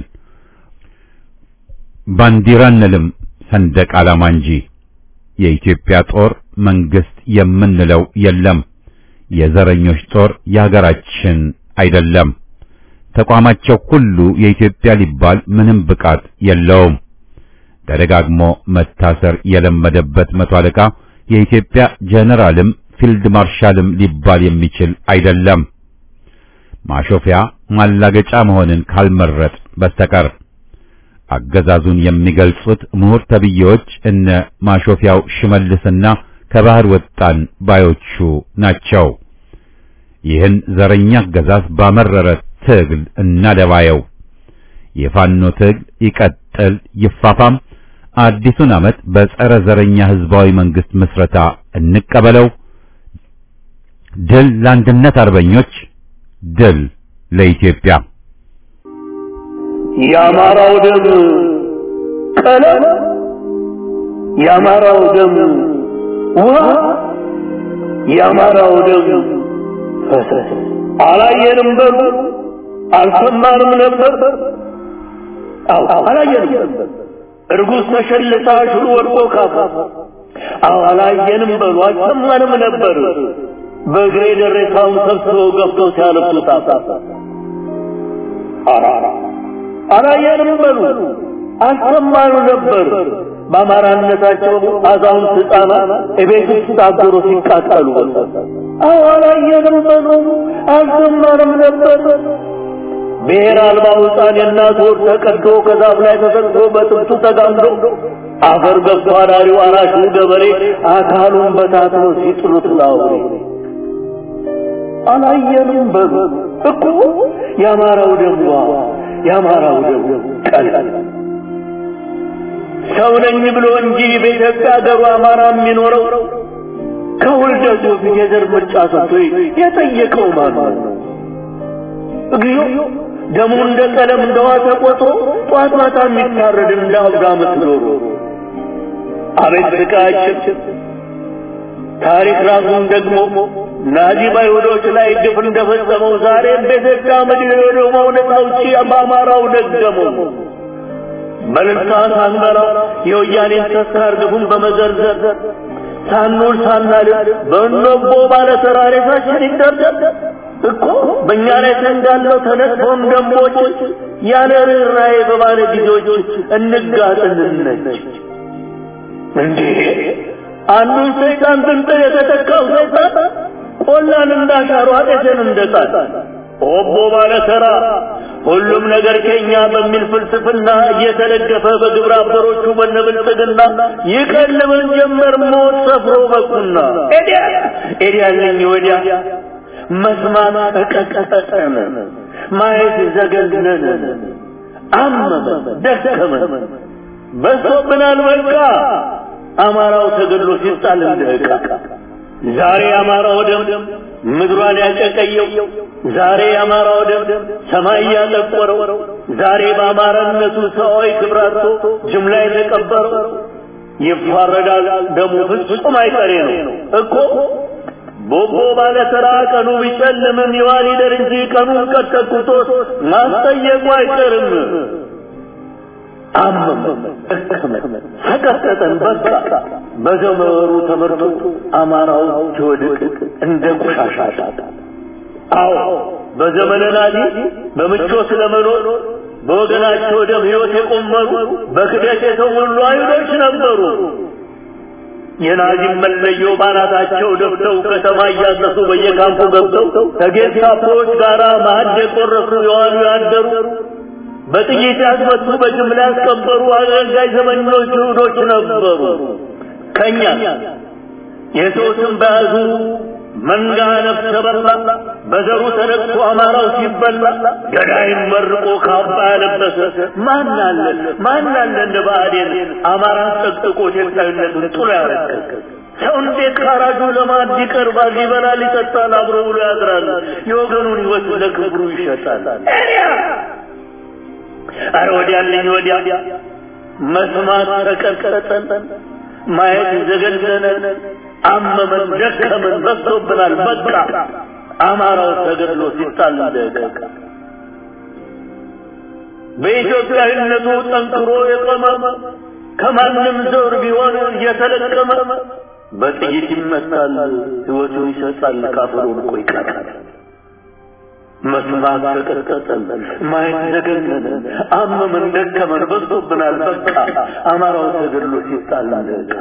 ባንዲራ እንልም ሰንደቅ ዓላማ እንጂ የኢትዮጵያ ጦር መንግስት የምንለው የለም። የዘረኞች ጦር የሀገራችን አይደለም። ተቋማቸው ሁሉ የኢትዮጵያ ሊባል ምንም ብቃት የለውም። ተደጋግሞ መታሰር የለመደበት መቶ አለቃ የኢትዮጵያ ጀነራልም ፊልድ ማርሻልም ሊባል የሚችል አይደለም። ማሾፊያ ማላገጫ መሆንን ካልመረጥ በስተቀር አገዛዙን የሚገልጹት ምሁር ተብዬዎች እነ ማሾፊያው ሽመልስና ከባህር ወጣን ባዮቹ ናቸው። ይህን ዘረኛ አገዛዝ ባመረረ ትግል እናደባየው። የፋኖ ትግል ይቀጥል ይፋፋም። አዲሱን ዓመት በጸረ ዘረኛ ህዝባዊ መንግስት ምስረታ እንቀበለው። ድል ለአንድነት አርበኞች፣ ድል ለኢትዮጵያ። የአማራው ደም ቀለም፣ የአማራው ደም ውሃ፣ የአማራው ደም ፈሰስ። አላየንም በሉ አልሰማንም ነበር። አዎ አላየንም። እርጉዝ ተሸልታ ሽሉ ወድቆ ካፋ። አዎ አላየንም በሉ አልሰማንም ነበር። በእግሬ ደረታውን ሰብስበው ገብተው ሲያለብሱ ጣጣ አራራ አላየንም በሉ አልሰማኑ ነበር። በአማራነታቸው አዛውንት ሕፃናት እቤት ውስጥ ታገሩ ሲቃጠሉ አዎ አላየንም በሉ አልሰማንም ነበር። ብሔር አልባው ሕፃን የእናት ወር ተቀዶ ከዛፍ ላይ ተሰቅሎ በጥብቱ ተጋምዶ አፈር ገብቶ አዳሪው አራሹ ገበሬ አካሉን በታትኖ ሲጥሉት ላውሬ አላየንም በሉ እኮ የአማራው ደምዋ የአማራው ደም ቀላል ሰው ነኝ ብሎ እንጂ በኢትዮጵያ ሀገሩ አማራ የሚኖረው ከውልደቱ ፊት የዘር ምርጫ ሰጥቶ የጠየቀው ማን ነው? እግዚኦ ደሙ እንደ ቀለም እንደ ውሃ ተቆጥሮ ጧት ማታ የሚታረድ እንደ አብዳ ምትኖሩ አቤት ስቃያችን! ታሪክ ራሱን ደግሞ ናዚ በአይሁዶች ላይ ግፍ እንደፈጸመው ዛሬም በኢትዮጵያ ምድር የሆነው ነፃ አውጪ በአማራው ደገመው። በልልታ ሳንበላ የወያኔን ተስካር ግፉን በመዘርዘር ሳንውል ሳናድር በእኖቦ ባለ ተራሬሳችን ይደርደር እኮ በእኛ ላይ ተንጋለው ተነጥፎም ደንቦች ያለ ርኅራኄ በባለ ጊዜዎች እንጋጥንነች እንዴ አንዱን ሰይጣን ብንጥል የተተካው ሰይጣን ቆላን እንዳሻሩ አጤትን እንደጣል ኦቦ ባለ ተራ ሁሉም ነገር ከኛ በሚል ፍልስፍና እየተደገፈ በግብረ አበሮቹ በነብልጽግና ይቀልበን ጀመር ሞት ሰፍሮ በቁና ኤዲያ ኤዲያ ነኝ ወዲያ መስማት ተቀቀጠን ማየት ዘገነነን አመመን ደከመን በሶብናል በቃ አማራው ተገድሎ ሲጣል እንደ ዕቃ ዛሬ አማራው ደም ምድሯን ያጨቀየው ዛሬ አማራው ደም ሰማይ ያጠቆረው ዛሬ በአማራነቱ ሰዋዊ ክብራቶ ጅምላ የተቀበረው ይፋረዳል ደሙ ፍጹም አይቀሬ ነው እኮ ቦቦ ባለ ተራ ቀኑ ቢጨልምም ይዋል ይደር እንጂ ቀኑን ቀጠቁቶት ማስጠየቁ አይቀርም። አመመ ደከመ ሰቀጠጠን በቃ በገመሩ ተመርቶ አማራው ሲወድቅ እንደ ቆሻሻ ሳት አዎ በዘመነ ናዚ በምቾት ለመኖር በወገናቸው ደም ሕይወት የቆመሩ በክደት የተሞሉ አይሁዶች ነበሩ። የናዚም መለዮ ባናታቸው ደፍተው ከተማ እያሰሱ በየካምፑ ገብተው ከጌስታፖዎች ጋር ማዕድ የቆረሱ የዋሉ ያደሩ በጥይት ያስመቱ በጅምላ ያስቀበሩ አገልጋይ ዘመኞች ይሁዶች ነበሩ። ከኛ የሰው ስም በያዙ መንጋ ነፍሰ በላ በዘሩ ተነቅቶ አማራው ሲበላ ገዳይም መርቆ ካባ ያለበሰ ማን አለ ማን አለ እንደ ብአዴን አማራን ጠቅጥቆ ኢትዮጵያዊነቱን ጥሎ ያረከሰ ሰው እንዴት ካራጁ ለማዕድ ይቀርባል? ይበላል፣ ይጠጣል፣ አብሮ ብሎ ያድራል። የወገኑን ሕይወት ለክብሩ ይሸጣል። አረ ወዲያልኝ ወዲያ መስማት ተቀጠጠን፣ ማየት ዘገነነን፣ አመመን፣ ደከመን፣ በዝቶብናል። በቃ አማራው ተገድሎ ሲጣል ደቀ በኢትዮጵያዊነቱ ጠንክሮ የቆመ ከማንም ዘር ቢሆን እየተለቀመ በጥይት ይመታል፣ ሕይወቱን ይሰጣል፣ ካፈሩ ልቆ ይቀራል። መስማት ተቀጠጠን፣ ማየት ዘገነነን፣ አመመን፣ ደከመን፣ በዝቶብናል። በቃ አማራው ተገድሎ ሲጣል ደቀ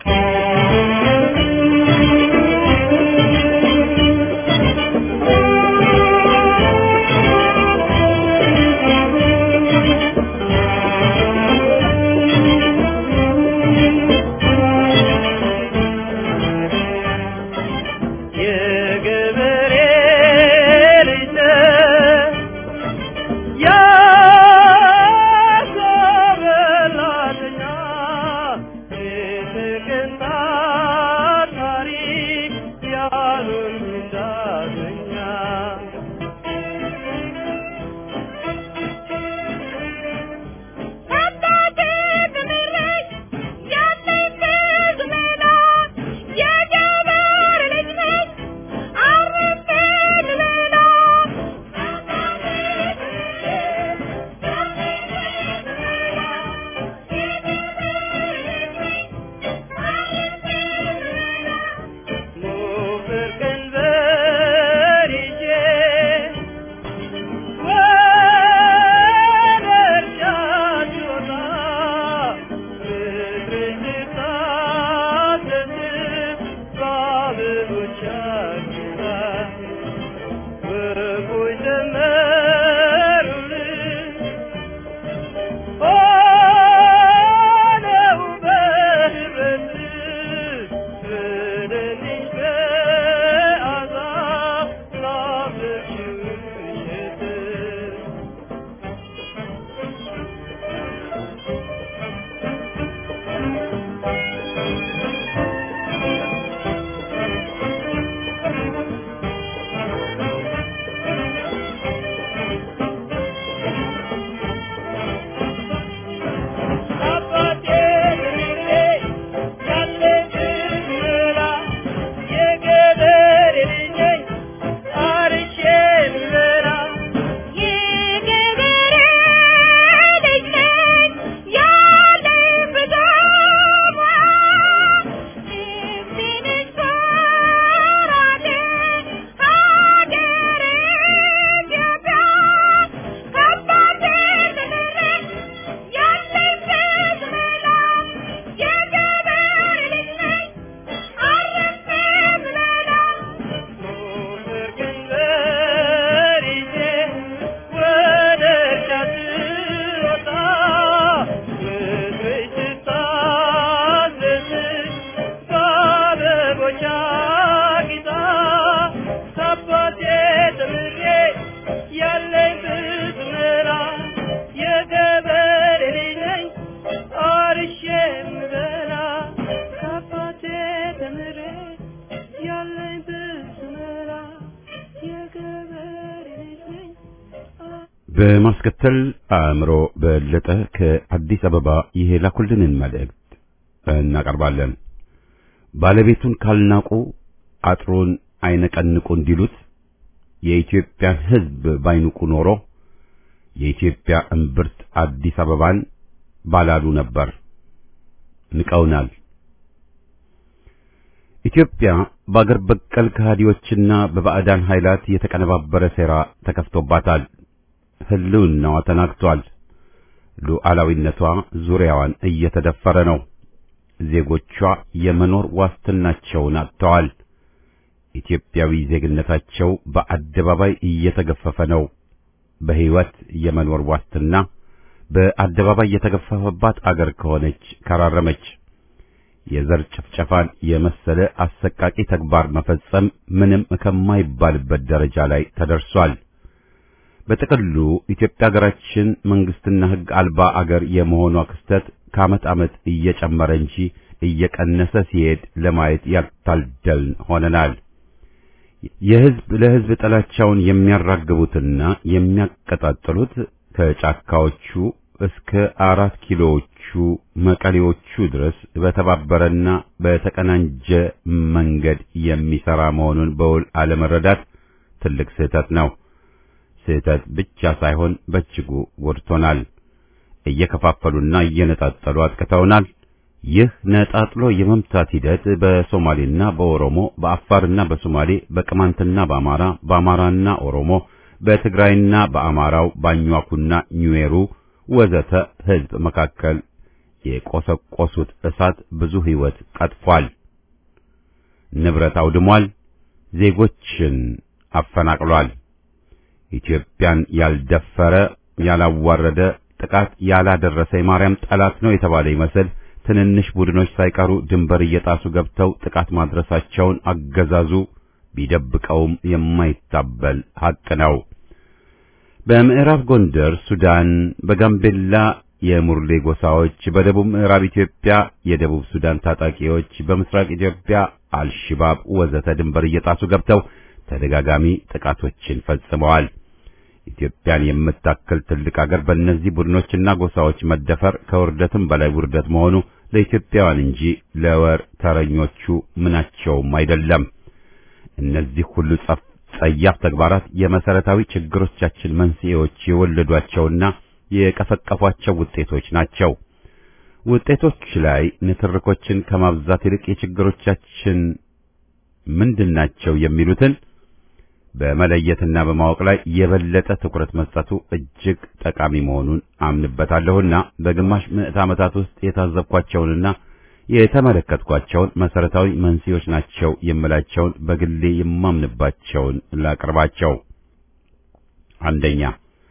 በማስከተል አእምሮ በለጠ ከአዲስ አበባ የላኩልንን መልእክት እናቀርባለን። ባለቤቱን ካልናቁ አጥሩን አይነቀንቁ እንዲሉት የኢትዮጵያን ሕዝብ ባይንቁ ኖሮ የኢትዮጵያ እምብርት አዲስ አበባን ባላሉ ነበር። ንቀውናል። ኢትዮጵያ በአገር በቀል ከሃዲዎችና በባዕዳን ኃይላት የተቀነባበረ ሴራ ተከፍቶባታል። ሕልውናዋ ተናግቷል። ሉዓላዊነቷ ዙሪያዋን እየተደፈረ ነው። ዜጎቿ የመኖር ዋስትናቸውን አጥተዋል። ኢትዮጵያዊ ዜግነታቸው በአደባባይ እየተገፈፈ ነው። በሕይወት የመኖር ዋስትና በአደባባይ የተገፈፈባት አገር ከሆነች ከራረመች የዘር ጭፍጨፋን የመሰለ አሰቃቂ ተግባር መፈጸም ምንም ከማይባልበት ደረጃ ላይ ተደርሷል። በጥቅሉ ኢትዮጵያ ሀገራችን መንግስትና ሕግ አልባ አገር የመሆኗ ክስተት ከዓመት ዓመት እየጨመረ እንጂ እየቀነሰ ሲሄድ ለማየት ያልታደልን ሆነናል። የሕዝብ ለሕዝብ ጥላቻውን የሚያራግቡትና የሚያቀጣጥሉት ከጫካዎቹ እስከ አራት ኪሎዎቹ መቀሌዎቹ ድረስ በተባበረና በተቀናጀ መንገድ የሚሰራ መሆኑን በውል አለመረዳት ትልቅ ስህተት ነው። ስህተት ብቻ ሳይሆን በእጅጉ ጎድቶናል። እየከፋፈሉና እየነጣጠሉ አጥቅተውናል። ይህ ነጣጥሎ የመምታት ሂደት በሶማሌና በኦሮሞ፣ በአፋርና በሶማሌ፣ በቅማንትና በአማራ፣ በአማራና ኦሮሞ፣ በትግራይና በአማራው፣ ባኟኩና ኙዌሩ ወዘተ ሕዝብ መካከል የቆሰቆሱት እሳት ብዙ ሕይወት ቀጥፏል፣ ንብረት አውድሟል፣ ዜጎችን አፈናቅሏል። ኢትዮጵያን ያልደፈረ ያላዋረደ ጥቃት ያላደረሰ የማርያም ጠላት ነው የተባለ ይመስል ትንንሽ ቡድኖች ሳይቀሩ ድንበር እየጣሱ ገብተው ጥቃት ማድረሳቸውን አገዛዙ ቢደብቀውም የማይታበል ሐቅ ነው። በምዕራብ ጎንደር ሱዳን፣ በጋምቤላ የሙርሌ ጎሳዎች፣ በደቡብ ምዕራብ ኢትዮጵያ የደቡብ ሱዳን ታጣቂዎች፣ በምስራቅ ኢትዮጵያ አልሽባብ ወዘተ ድንበር እየጣሱ ገብተው ተደጋጋሚ ጥቃቶችን ፈጽመዋል። ኢትዮጵያን የምታክል ትልቅ አገር በእነዚህ ቡድኖችና ጎሳዎች መደፈር ከውርደትም በላይ ውርደት መሆኑ ለኢትዮጵያውያን እንጂ ለወር ተረኞቹ ምናቸውም አይደለም። እነዚህ ሁሉ ጸያፍ ተግባራት የመሰረታዊ ችግሮቻችን መንስኤዎች የወለዷቸውና የቀፈቀፏቸው ውጤቶች ናቸው። ውጤቶች ላይ ንትርኮችን ከማብዛት ይልቅ የችግሮቻችን ምንድናቸው የሚሉትን በመለየትና በማወቅ ላይ የበለጠ ትኩረት መስጠቱ እጅግ ጠቃሚ መሆኑን አምንበታለሁና በግማሽ ምዕት ዓመታት ውስጥ የታዘብኳቸውንና የተመለከትኳቸውን መሰረታዊ መንስኤዎች ናቸው የምላቸውን በግሌ የማምንባቸውን ላቅርባቸው። አንደኛ፣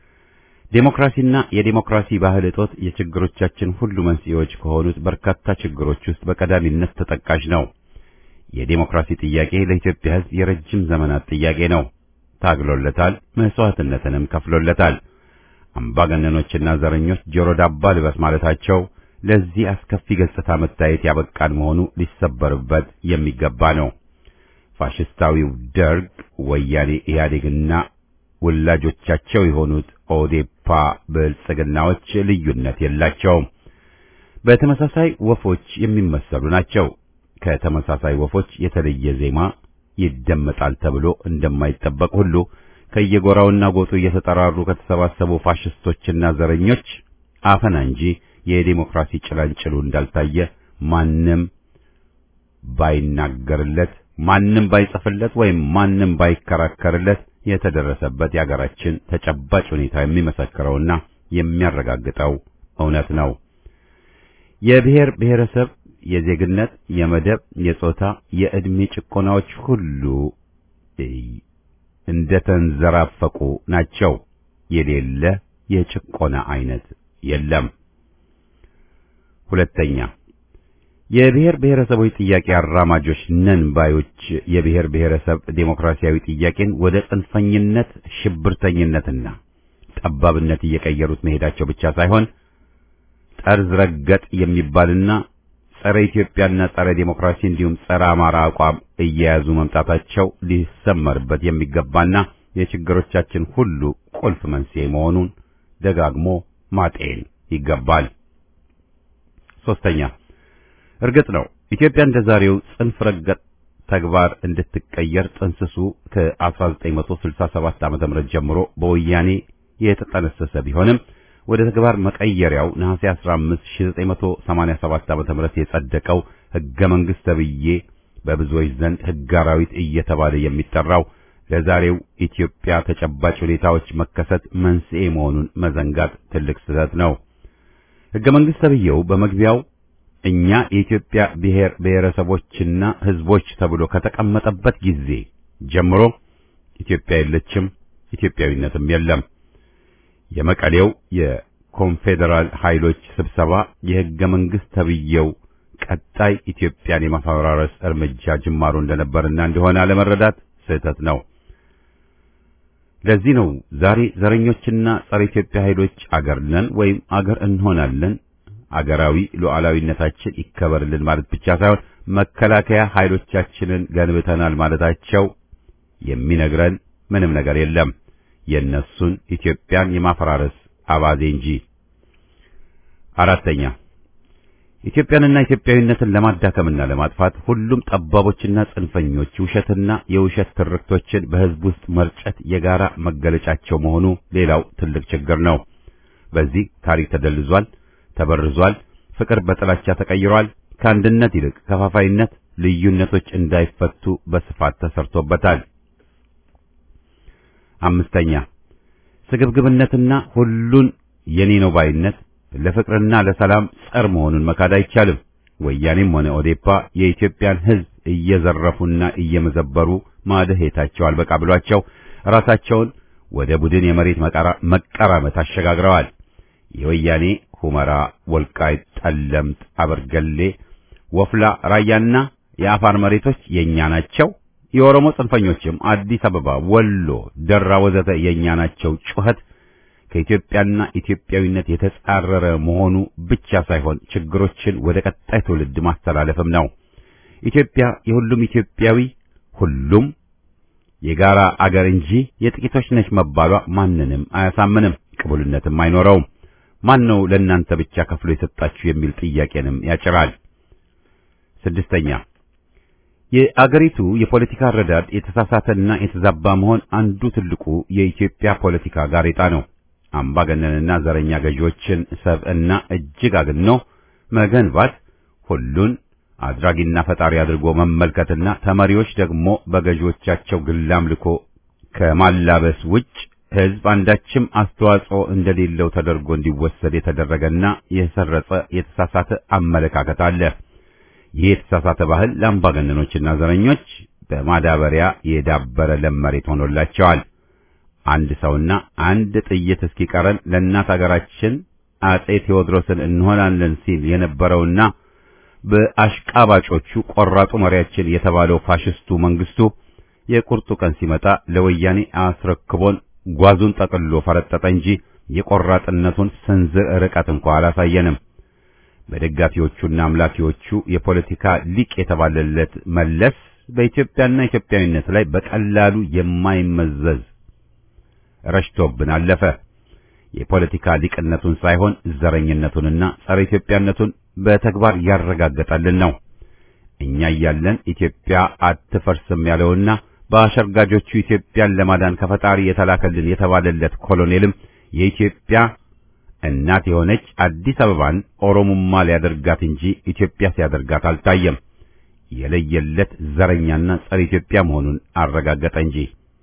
ዴሞክራሲና የዴሞክራሲ ባህል እጦት የችግሮቻችን ሁሉ መንስኤዎች ከሆኑት በርካታ ችግሮች ውስጥ በቀዳሚነት ተጠቃሽ ነው። የዴሞክራሲ ጥያቄ ለኢትዮጵያ ሕዝብ የረጅም ዘመናት ጥያቄ ነው። ታግሎለታል፣ መስዋዕትነትንም ከፍሎለታል። አምባገነኖችና ዘረኞች ጆሮ ዳባ ልበስ ማለታቸው ለዚህ አስከፊ ገጽታ መታየት ያበቃን መሆኑ ሊሰበርበት የሚገባ ነው። ፋሽስታዊው ደርግ፣ ወያኔ ኢህአዴግና ወላጆቻቸው የሆኑት ኦዴፓ ብልጽግናዎች ልዩነት የላቸውም። በተመሳሳይ ወፎች የሚመሰሉ ናቸው። ከተመሳሳይ ወፎች የተለየ ዜማ ይደመጣል ተብሎ እንደማይጠበቅ ሁሉ ከየጎራውና ጎጡ እየተጠራሩ ከተሰባሰቡ ፋሽስቶችና ዘረኞች አፈና እንጂ የዲሞክራሲ ጭላንጭሉ እንዳልታየ ማንም ባይናገርለት፣ ማንም ባይጽፍለት ወይም ማንም ባይከራከርለት የተደረሰበት የአገራችን ተጨባጭ ሁኔታ የሚመሰክረውና የሚያረጋግጠው እውነት ነው። የብሔር ብሔረሰብ የዜግነት፣ የመደብ፣ የጾታ፣ የዕድሜ ጭቆናዎች ሁሉ እንደተንዘራፈቁ ናቸው። የሌለ የጭቆና አይነት የለም። ሁለተኛ የብሔር ብሔረሰቦች ጥያቄ አራማጆች ነን ባዮች የብሔር ብሔረሰብ ዴሞክራሲያዊ ጥያቄን ወደ ጽንፈኝነት፣ ሽብርተኝነትና ጠባብነት እየቀየሩት መሄዳቸው ብቻ ሳይሆን ጠርዝ ረገጥ የሚባልና ጸረ ኢትዮጵያና ጸረ ዴሞክራሲ እንዲሁም ጸረ አማራ አቋም እየያዙ መምጣታቸው ሊሰመርበት የሚገባና የችግሮቻችን ሁሉ ቁልፍ መንስኤ መሆኑን ደጋግሞ ማጤን ይገባል። ሶስተኛ እርግጥ ነው ኢትዮጵያ እንደ ዛሬው ጽንፍ ረገጥ ተግባር እንድትቀየር ጥንስሱ ከ1967 ዓ.ም ጀምሮ በወያኔ የተጠነሰሰ ቢሆንም ወደ ተግባር መቀየሪያው ነሐሴ 15 1987 ዓ.ም የጸደቀው ሕገ መንግሥት ተብዬ በብዙዎች ዘንድ ሕገ አራዊት እየተባለ የሚጠራው ለዛሬው ኢትዮጵያ ተጨባጭ ሁኔታዎች መከሰት መንስኤ መሆኑን መዘንጋት ትልቅ ስህተት ነው። ሕገ መንግሥት ተብዬው በመግቢያው እኛ የኢትዮጵያ ብሔር ብሔረሰቦችና ሕዝቦች ተብሎ ከተቀመጠበት ጊዜ ጀምሮ ኢትዮጵያ የለችም፣ ኢትዮጵያዊነትም የለም። የመቀሌው የኮንፌዴራል ኃይሎች ስብሰባ የሕገ መንግሥት ተብዬው ቀጣይ ኢትዮጵያን የማፈራረስ እርምጃ ጅማሮ እንደነበርና እንደሆነ አለመረዳት ስህተት ነው። ለዚህ ነው ዛሬ ዘረኞችና ጸረ ኢትዮጵያ ኃይሎች አገር ነን ወይም አገር እንሆናለን አገራዊ ሉዓላዊነታችን ይከበርልን ማለት ብቻ ሳይሆን መከላከያ ኃይሎቻችንን ገንብተናል ማለታቸው የሚነግረን ምንም ነገር የለም የነሱን ኢትዮጵያን የማፈራረስ አባዜ እንጂ። አራተኛ ኢትዮጵያንና ኢትዮጵያዊነትን ለማዳከምና ለማጥፋት ሁሉም ጠባቦችና ጽንፈኞች ውሸትና የውሸት ትርክቶችን በሕዝብ ውስጥ መርጨት የጋራ መገለጫቸው መሆኑ ሌላው ትልቅ ችግር ነው። በዚህ ታሪክ ተደልዟል፣ ተበርዟል፣ ፍቅር በጥላቻ ተቀይሯል። ከአንድነት ይልቅ ከፋፋይነት፣ ልዩነቶች እንዳይፈቱ በስፋት ተሰርቶበታል። አምስተኛ ስግብግብነትና ሁሉን የኔ ነው ባይነት ለፍቅርና ለሰላም ጸር መሆኑን መካድ አይቻልም። ወያኔም ሆነ ኦዴፓ የኢትዮጵያን ሕዝብ እየዘረፉና እየመዘበሩ ማደሄታቸው አልበቃ ብሏቸው ራሳቸውን ወደ ቡድን የመሬት መቀራመት አሸጋግረዋል። የወያኔ ሁመራ፣ ወልቃይት፣ ጠለምት፣ አበርገሌ፣ ወፍላ፣ ራያና የአፋር መሬቶች የኛ ናቸው። የኦሮሞ ጽንፈኞችም አዲስ አበባ፣ ወሎ፣ ደራ ወዘተ የኛ ናቸው ጩኸት ከኢትዮጵያና ኢትዮጵያዊነት የተጻረረ መሆኑ ብቻ ሳይሆን ችግሮችን ወደ ቀጣይ ትውልድ ማስተላለፍም ነው። ኢትዮጵያ የሁሉም ኢትዮጵያዊ ሁሉም የጋራ አገር እንጂ የጥቂቶች ነች መባሏ ማንንም አያሳምንም፣ ቅቡልነትም አይኖረውም። ማን ነው ለእናንተ ብቻ ከፍሎ የሰጣችሁ የሚል ጥያቄንም ያጭራል። ስድስተኛ የአገሪቱ የፖለቲካ አረዳድ የተሳሳተና የተዛባ መሆን አንዱ ትልቁ የኢትዮጵያ ፖለቲካ ጋሬጣ ነው። አምባገነንና ዘረኛ ገዢዎችን ሰብዕና እጅግ አግኖ መገንባት፣ ሁሉን አድራጊና ፈጣሪ አድርጎ መመልከትና ተመሪዎች ደግሞ በገዢዎቻቸው ግላምልኮ ከማላበስ ውጭ ሕዝብ አንዳችም አስተዋጽኦ እንደሌለው ተደርጎ እንዲወሰድ የተደረገና የሰረጸ የተሳሳተ አመለካከት አለ። ይህ የተሳሳተ ባህል ለአምባገነኖችና ዘረኞች በማዳበሪያ የዳበረ ለም መሬት ሆኖላቸዋል። አንድ ሰውና አንድ ጥይት እስኪቀረን ለእናት አገራችን አጼ ቴዎድሮስን እንሆናለን ሲል የነበረውና በአሽቃባጮቹ ቆራጡ መሪያችን የተባለው ፋሽስቱ መንግስቱ የቁርጡ ቀን ሲመጣ ለወያኔ አስረክቦን ጓዙን ጠቅልሎ ፈረጠጠ እንጂ የቆራጥነቱን ስንዝር ርቀት እንኳ አላሳየንም። በደጋፊዎቹና አምላኪዎቹ የፖለቲካ ሊቅ የተባለለት መለስ በኢትዮጵያና ኢትዮጵያዊነት ላይ በቀላሉ የማይመዘዝ ረሽቶብን አለፈ። የፖለቲካ ሊቅነቱን ሳይሆን ዘረኝነቱንና ጸረ ኢትዮጵያነቱን በተግባር ያረጋገጠልን ነው። እኛ እያለን ኢትዮጵያ አትፈርስም ያለውና በአሸርጋጆቹ ኢትዮጵያን ለማዳን ከፈጣሪ የተላከልን የተባለለት ኮሎኔልም የኢትዮጵያ እናት የሆነች አዲስ አበባን ኦሮሞማ ሊያደርጋት እንጂ ኢትዮጵያ ሲያደርጋት አልታየም። የለየለት ዘረኛና ጸረ ኢትዮጵያ መሆኑን አረጋገጠ እንጂ።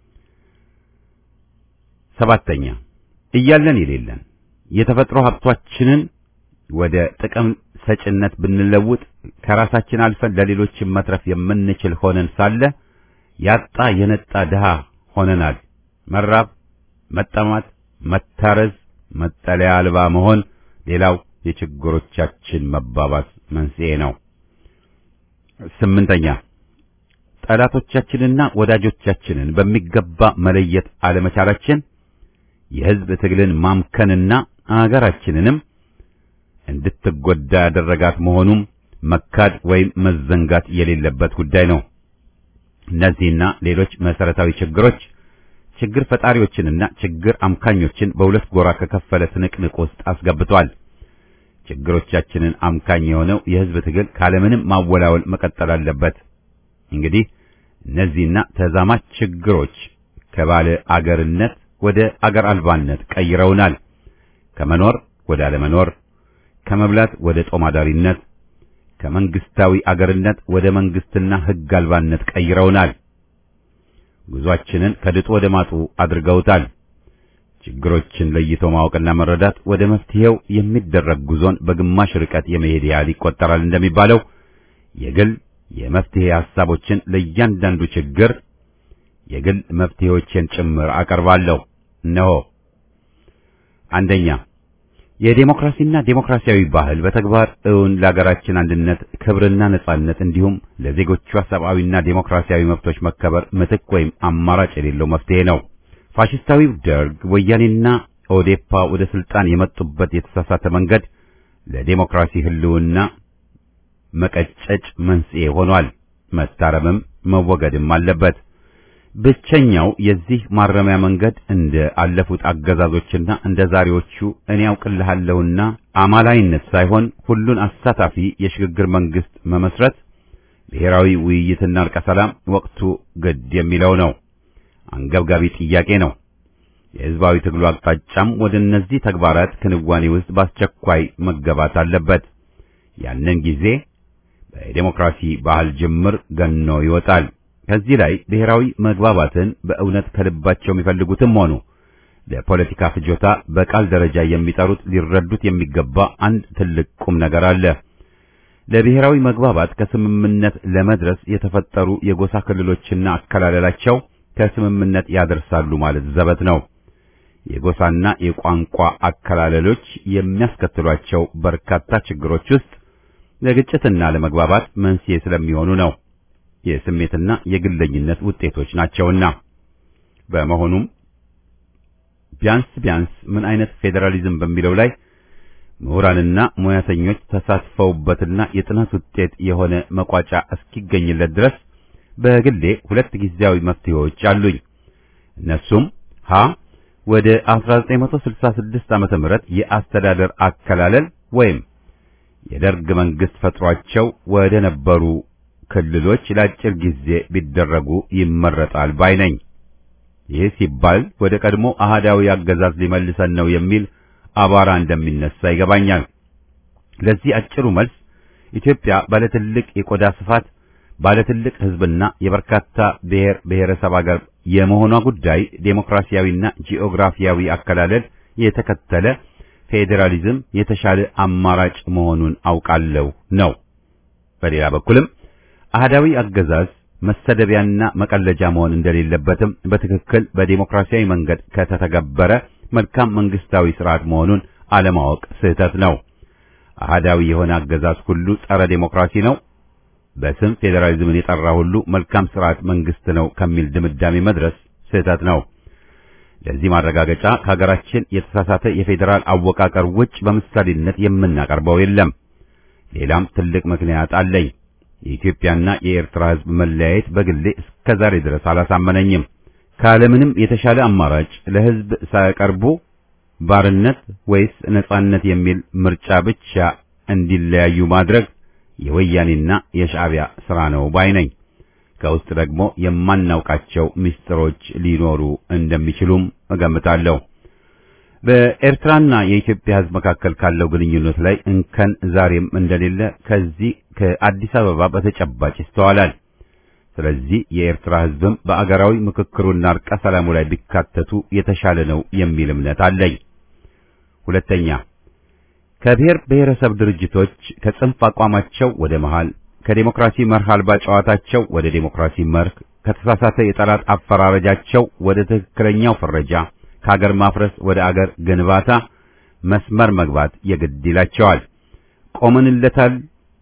ሰባተኛ እያለን የሌለን የተፈጥሮ ሀብቷችንን ወደ ጥቅም ሰጭነት ብንለውጥ ከራሳችን አልፈን ለሌሎችን መትረፍ የምንችል ሆነን ሳለ ያጣ የነጣ ድሃ ሆነናል። መራብ፣ መጠማት፣ መታረዝ፣ መጠለያ አልባ መሆን ሌላው የችግሮቻችን መባባስ መንስኤ ነው። ስምንተኛ ጠላቶቻችንና ወዳጆቻችንን በሚገባ መለየት አለመቻላችን የሕዝብ ትግልን ማምከንና አገራችንንም እንድትጎዳ ያደረጋት መሆኑም መካድ ወይም መዘንጋት የሌለበት ጉዳይ ነው። እነዚህና ሌሎች መሰረታዊ ችግሮች ችግር ፈጣሪዎችንና ችግር አምካኞችን በሁለት ጎራ ከከፈለ ትንቅንቅ ውስጥ አስገብቷል። ችግሮቻችንን አምካኝ የሆነው የሕዝብ ትግል ካለምንም ማወላወል መቀጠል አለበት። እንግዲህ እነዚህና ተዛማች ችግሮች ከባለ አገርነት ወደ አገር አልባነት ቀይረውናል። ከመኖር ወደ አለመኖር፣ ከመብላት ወደ ጦማዳሪነት፣ ከመንግስታዊ አገርነት ወደ መንግስትና ሕግ አልባነት ቀይረውናል። ጉዟችንን ከድጡ ወደ ማጡ አድርገውታል። ችግሮችን ለይቶ ማወቅና መረዳት ወደ መፍትሄው የሚደረግ ጉዞን በግማሽ ርቀት የመሄድ ያህል ይቆጠራል እንደሚባለው የግል የመፍትሄ ሐሳቦችን ለእያንዳንዱ ችግር የግል መፍትሄዎችን ጭምር አቀርባለሁ። እነሆ አንደኛ የዴሞክራሲና ዴሞክራሲያዊ ባህል በተግባር እውን ለሀገራችን አንድነት ክብርና ነጻነት እንዲሁም ለዜጎቿ ሰብአዊና ዴሞክራሲያዊ መብቶች መከበር ምትክ ወይም አማራጭ የሌለው መፍትሄ ነው። ፋሽስታዊው ደርግ ወያኔና ኦዴፓ ወደ ስልጣን የመጡበት የተሳሳተ መንገድ ለዴሞክራሲ ህልውና መቀጨጭ መንስኤ ሆኗል። መታረምም መወገድም አለበት። ብቸኛው የዚህ ማረሚያ መንገድ እንደ አለፉት አገዛዞችና እንደ ዛሬዎቹ እኔ ያውቅልሃለሁና አማላይነት ሳይሆን ሁሉን አሳታፊ የሽግግር መንግስት መመስረት፣ ብሔራዊ ውይይትና እርቀ ሰላም ወቅቱ ግድ የሚለው ነው። አንገብጋቢ ጥያቄ ነው። የህዝባዊ ትግሉ አቅጣጫም ወደ እነዚህ ተግባራት ክንዋኔ ውስጥ በአስቸኳይ መገባት አለበት። ያንን ጊዜ በዲሞክራሲ ባህል ጅምር ገኖ ይወጣል። ከዚህ ላይ ብሔራዊ መግባባትን በእውነት ከልባቸው የሚፈልጉትም ሆኑ ለፖለቲካ ፍጆታ በቃል ደረጃ የሚጠሩት ሊረዱት የሚገባ አንድ ትልቅ ቁም ነገር አለ። ለብሔራዊ መግባባት ከስምምነት ለመድረስ የተፈጠሩ የጎሳ ክልሎችና አከላለላቸው ከስምምነት ያደርሳሉ ማለት ዘበት ነው። የጎሳና የቋንቋ አከላለሎች የሚያስከትሏቸው በርካታ ችግሮች ውስጥ ለግጭትና ለመግባባት መንስኤ ስለሚሆኑ ነው። የስሜትና የግለኝነት ውጤቶች ናቸውና። በመሆኑም ቢያንስ ቢያንስ ምን አይነት ፌዴራሊዝም በሚለው ላይ ምሁራንና ሙያተኞች ተሳትፈውበትና የጥናት ውጤት የሆነ መቋጫ እስኪገኝለት ድረስ በግሌ ሁለት ጊዜያዊ መፍትሄዎች አሉኝ። እነሱም ሀ ወደ 1966 ዓመተ ምህረት የአስተዳደር አከላለል ወይም የደርግ መንግስት ፈጥሯቸው ወደ ነበሩ ክልሎች ለአጭር ጊዜ ቢደረጉ ይመረጣል ባይ ነኝ። ይህ ሲባል ወደ ቀድሞ አህዳዊ አገዛዝ ሊመልሰን ነው የሚል አቧራ እንደሚነሳ ይገባኛል። ለዚህ አጭሩ መልስ ኢትዮጵያ ባለ ትልቅ የቆዳ ስፋት፣ ባለ ትልቅ ሕዝብና የበርካታ ብሔር ብሔረሰብ አገር የመሆኗ ጉዳይ ዴሞክራሲያዊና ጂኦግራፊያዊ አከላለል የተከተለ ፌዴራሊዝም የተሻለ አማራጭ መሆኑን አውቃለሁ ነው። በሌላ በኩልም አህዳዊ አገዛዝ መሰደቢያና መቀለጃ መሆን እንደሌለበትም በትክክል በዴሞክራሲያዊ መንገድ ከተተገበረ መልካም መንግስታዊ ስርዓት መሆኑን አለማወቅ ስህተት ነው። አህዳዊ የሆነ አገዛዝ ሁሉ ጸረ ዴሞክራሲ ነው፣ በስም ፌዴራሊዝምን የጠራ ሁሉ መልካም ስርዓት መንግስት ነው ከሚል ድምዳሜ መድረስ ስህተት ነው። ለዚህ ማረጋገጫ ከሀገራችን የተሳሳተ የፌዴራል አወቃቀር ውጭ በምሳሌነት የምናቀርበው የለም። ሌላም ትልቅ ምክንያት አለኝ። የኢትዮጵያና የኤርትራ ሕዝብ መለያየት በግሌ እስከ ዛሬ ድረስ አላሳመነኝም። ካለምንም የተሻለ አማራጭ ለሕዝብ ሳያቀርቡ ባርነት ወይስ ነጻነት የሚል ምርጫ ብቻ እንዲለያዩ ማድረግ የወያኔና የሻዕቢያ ሥራ ነው ባይ ነኝ። ከውስጥ ደግሞ የማናውቃቸው ምስጢሮች ሊኖሩ እንደሚችሉም እገምታለሁ። በኤርትራና የኢትዮጵያ ሕዝብ መካከል ካለው ግንኙነት ላይ እንከን ዛሬም እንደሌለ ከዚህ ከአዲስ አበባ በተጨባጭ ይስተዋላል። ስለዚህ የኤርትራ ሕዝብም በአገራዊ ምክክሩና እርቀ ሰላሙ ላይ ቢካተቱ የተሻለ ነው የሚል እምነት አለኝ። ሁለተኛ ከብሔር ብሔረሰብ ድርጅቶች ከጽንፍ አቋማቸው ወደ መሃል፣ ከዴሞክራሲ መርህ አልባ ጨዋታቸው ወደ ዴሞክራሲ መርህ፣ ከተሳሳተ የጠላት አፈራረጃቸው ወደ ትክክለኛው ፍረጃ፣ ከአገር ማፍረስ ወደ አገር ግንባታ መስመር መግባት የግድ ይላቸዋል። ቆመንለታል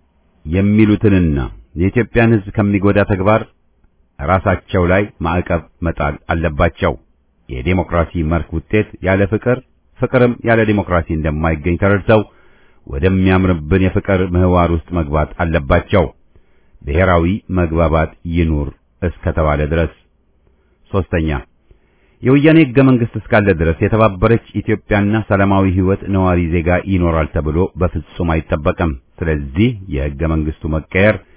የሚሉትንና የኢትዮጵያን ሕዝብ ከሚጎዳ ተግባር ራሳቸው ላይ ማዕቀብ መጣል አለባቸው። የዴሞክራሲ መርህ ውጤት ያለ ፍቅር ፍቅርም ያለ ዴሞክራሲ እንደማይገኝ ተረድተው ወደሚያምርብን የፍቅር ምህዋር ውስጥ መግባት አለባቸው። ብሔራዊ መግባባት ይኑር እስከተባለ ድረስ። ሶስተኛ የወያኔ ሕገ መንግሥት እስካለ ድረስ የተባበረች ኢትዮጵያና ሰላማዊ ሕይወት ነዋሪ ዜጋ ይኖራል ተብሎ በፍጹም አይጠበቅም። ስለዚህ የሕገ መንግሥቱ መቀየር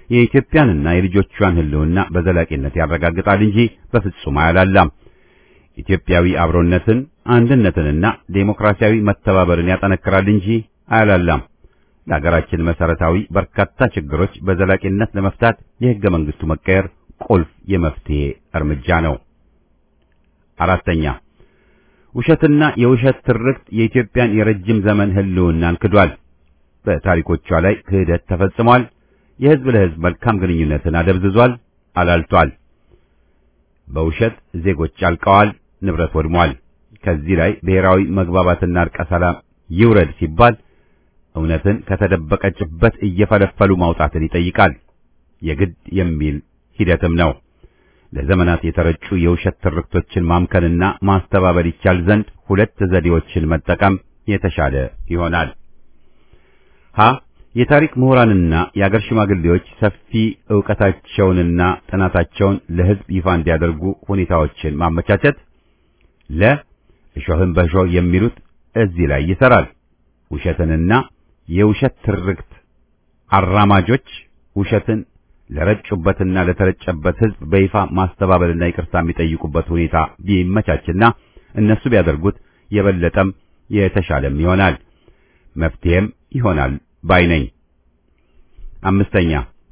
የኢትዮጵያንና የልጆቿን ሕልውና በዘላቂነት ያረጋግጣል እንጂ በፍጹም አያላላም። ኢትዮጵያዊ አብሮነትን፣ አንድነትንና ዴሞክራሲያዊ መተባበርን ያጠነክራል እንጂ አያላላም። ለሀገራችን መሰረታዊ በርካታ ችግሮች በዘላቂነት ለመፍታት የሕገ መንግስቱ መቀየር ቁልፍ የመፍትሄ እርምጃ ነው። አራተኛ ውሸትና የውሸት ትርክት የኢትዮጵያን የረጅም ዘመን ሕልውናን ክዷል። በታሪኮቿ ላይ ክህደት ተፈጽሟል። የሕዝብ ለሕዝብ መልካም ግንኙነትን አደብዝዟል፣ አላልቷል። በውሸት ዜጎች አልቀዋል፣ ንብረት ወድሟል። ከዚህ ላይ ብሔራዊ መግባባትና እርቀ ሰላም ይውረድ ሲባል እውነትን ከተደበቀችበት እየፈለፈሉ ማውጣትን ይጠይቃል። የግድ የሚል ሂደትም ነው። ለዘመናት የተረጩ የውሸት ትርክቶችን ማምከንና ማስተባበል ይቻል ዘንድ ሁለት ዘዴዎችን መጠቀም የተሻለ ይሆናል። ሀ የታሪክ ምሁራንና የአገር ሽማግሌዎች ሰፊ ዕውቀታቸውንና ጥናታቸውን ለሕዝብ ይፋ እንዲያደርጉ ሁኔታዎችን ማመቻቸት። ለ እሾህን በእሾህ የሚሉት እዚህ ላይ ይሰራል። ውሸትንና የውሸት ትርክት አራማጆች ውሸትን ለረጩበትና ለተረጨበት ሕዝብ በይፋ ማስተባበልና ይቅርታ የሚጠይቁበት ሁኔታ ቢመቻችና እነሱ ቢያደርጉት የበለጠም የተሻለም ይሆናል፣ መፍትሄም ይሆናል ባይ ነኝ። አምስተኛ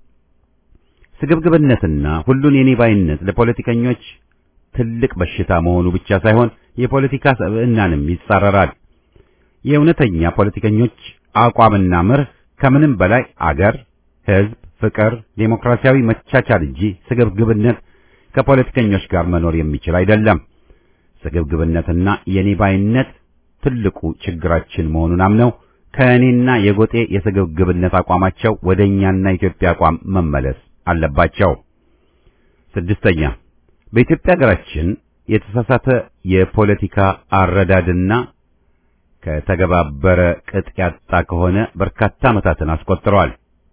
ስግብግብነትና ሁሉን የኔ ባይነት ለፖለቲከኞች ትልቅ በሽታ መሆኑ ብቻ ሳይሆን የፖለቲካ ሰብዕናንም ይጻረራል። የእውነተኛ ፖለቲከኞች አቋምና መርህ ከምንም በላይ አገር፣ ሕዝብ፣ ፍቅር፣ ዴሞክራሲያዊ መቻቻል እንጂ ስግብግብነት ከፖለቲከኞች ጋር መኖር የሚችል አይደለም። ስግብግብነትና የኔ ባይነት ትልቁ ችግራችን መሆኑን አምነው ከእኔና የጎጤ የስግብግብነት አቋማቸው ወደ እኛና ኢትዮጵያ አቋም መመለስ አለባቸው። ስድስተኛ በኢትዮጵያ ሀገራችን የተሳሳተ የፖለቲካ አረዳድና ከተገባበረ ቅጥ ያጣ ከሆነ በርካታ ዓመታትን አስቆጥረዋል።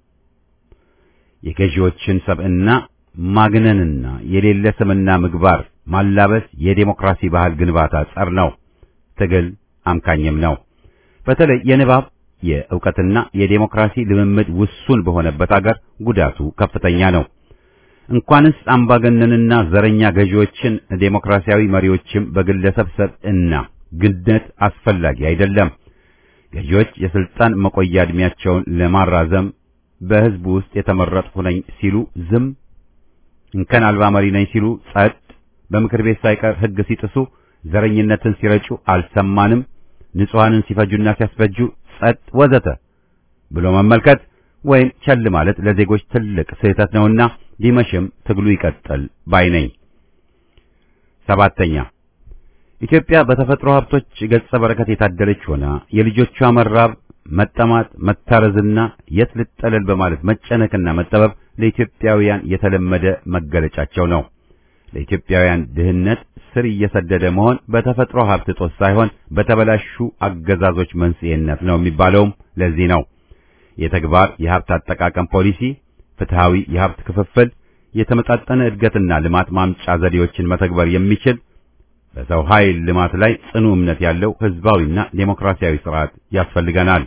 የገዢዎችን ሰብዕና ማግነንና የሌለ ስምና ምግባር ማላበስ የዴሞክራሲ ባህል ግንባታ ጸር ነው። ትግል አምካኝም ነው። በተለይ የንባብ የእውቀትና የዴሞክራሲ ልምምድ ውሱን በሆነበት አገር ጉዳቱ ከፍተኛ ነው። እንኳንስ አምባገነንና ዘረኛ ገዢዎችን ዴሞክራሲያዊ መሪዎችም በግለሰብ ሰብዕና ግነት አስፈላጊ አይደለም። ገዢዎች የስልጣን መቆያ ዕድሜያቸውን ለማራዘም በሕዝቡ ውስጥ የተመረጥሁ ነኝ ሲሉ ዝም፣ እንከን አልባ መሪ ነኝ ሲሉ ጸጥ፣ በምክር ቤት ሳይቀር ሕግ ሲጥሱ፣ ዘረኝነትን ሲረጩ አልሰማንም፣ ንጹሐንን ሲፈጁና ሲያስፈጁ ጸጥ፣ ወዘተ ብሎ መመልከት ወይም ቸል ማለት ለዜጎች ትልቅ ስህተት ነውና ቢመሽም ትግሉ ይቀጥል ባይ ነኝ። ሰባተኛ ኢትዮጵያ በተፈጥሮ ሀብቶች ገጸ በረከት የታደለች ሆና የልጆቿ መራብ፣ መጠማት፣ መታረዝና የት ልጠለል በማለት መጨነቅና መጠበብ ለኢትዮጵያውያን የተለመደ መገለጫቸው ነው። ለኢትዮጵያውያን ድህነት ስር እየሰደደ መሆን በተፈጥሮ ሀብት እጦት ሳይሆን በተበላሹ አገዛዞች መንስኤነት ነው የሚባለውም ለዚህ ነው። የተግባር የሀብት አጠቃቀም ፖሊሲ፣ ፍትሃዊ የሀብት ክፍፍል፣ የተመጣጠነ እድገትና ልማት ማምጫ ዘዴዎችን መተግበር የሚችል በሰው ኃይል ልማት ላይ ጽኑ እምነት ያለው ህዝባዊና ዴሞክራሲያዊ ስርዓት ያስፈልገናል።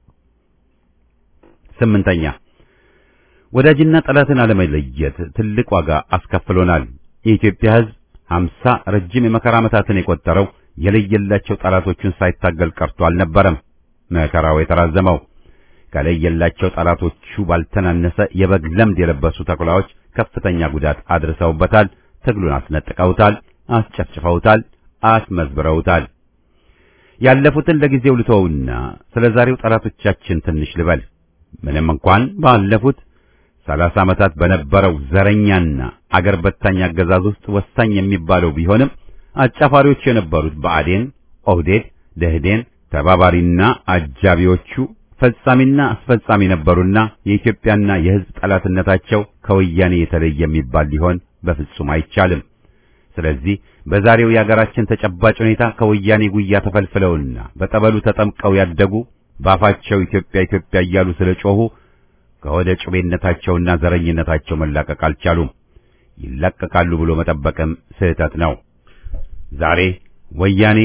ስምንተኛ ወዳጅና ጠላትን አለመለየት ትልቅ ዋጋ አስከፍሎናል። የኢትዮጵያ ህዝብ ሀምሳ ረጅም የመከራ ዓመታትን የቆጠረው የለየላቸው ጠላቶቹን ሳይታገል ቀርቶ አልነበረም። መከራው የተራዘመው ከለየላቸው ጠላቶቹ ባልተናነሰ የበግ ለምድ የለበሱ ተኩላዎች ከፍተኛ ጉዳት አድርሰውበታል። ትግሉን አስነጥቀውታል፣ አስጨፍጭፈውታል፣ አስመዝብረውታል። ያለፉትን ለጊዜው ልተውና ስለ ዛሬው ጠላቶቻችን ትንሽ ልበል። ምንም እንኳን ባለፉት ሰላሳ ዓመታት በነበረው ዘረኛና አገር በታኝ አገዛዝ ውስጥ ወሳኝ የሚባለው ቢሆንም አጫፋሪዎቹ የነበሩት ብአዴን፣ ኦህዴድ፣ ደህዴን ተባባሪና አጃቢዎቹ ፈጻሚና አስፈጻሚ ነበሩና የኢትዮጵያና የሕዝብ ጠላትነታቸው ከወያኔ የተለየ የሚባል ሊሆን በፍጹም አይቻልም። ስለዚህ በዛሬው የአገራችን ተጨባጭ ሁኔታ ከወያኔ ጉያ ተፈልፍለውና በጠበሉ ተጠምቀው ያደጉ ባፋቸው ኢትዮጵያ ኢትዮጵያ እያሉ ስለጮሁ ከወደ ጩቤነታቸውና ዘረኝነታቸው መላቀቅ አልቻሉም። ይላቀቃሉ ብሎ መጠበቅም ስህተት ነው። ዛሬ ወያኔ፣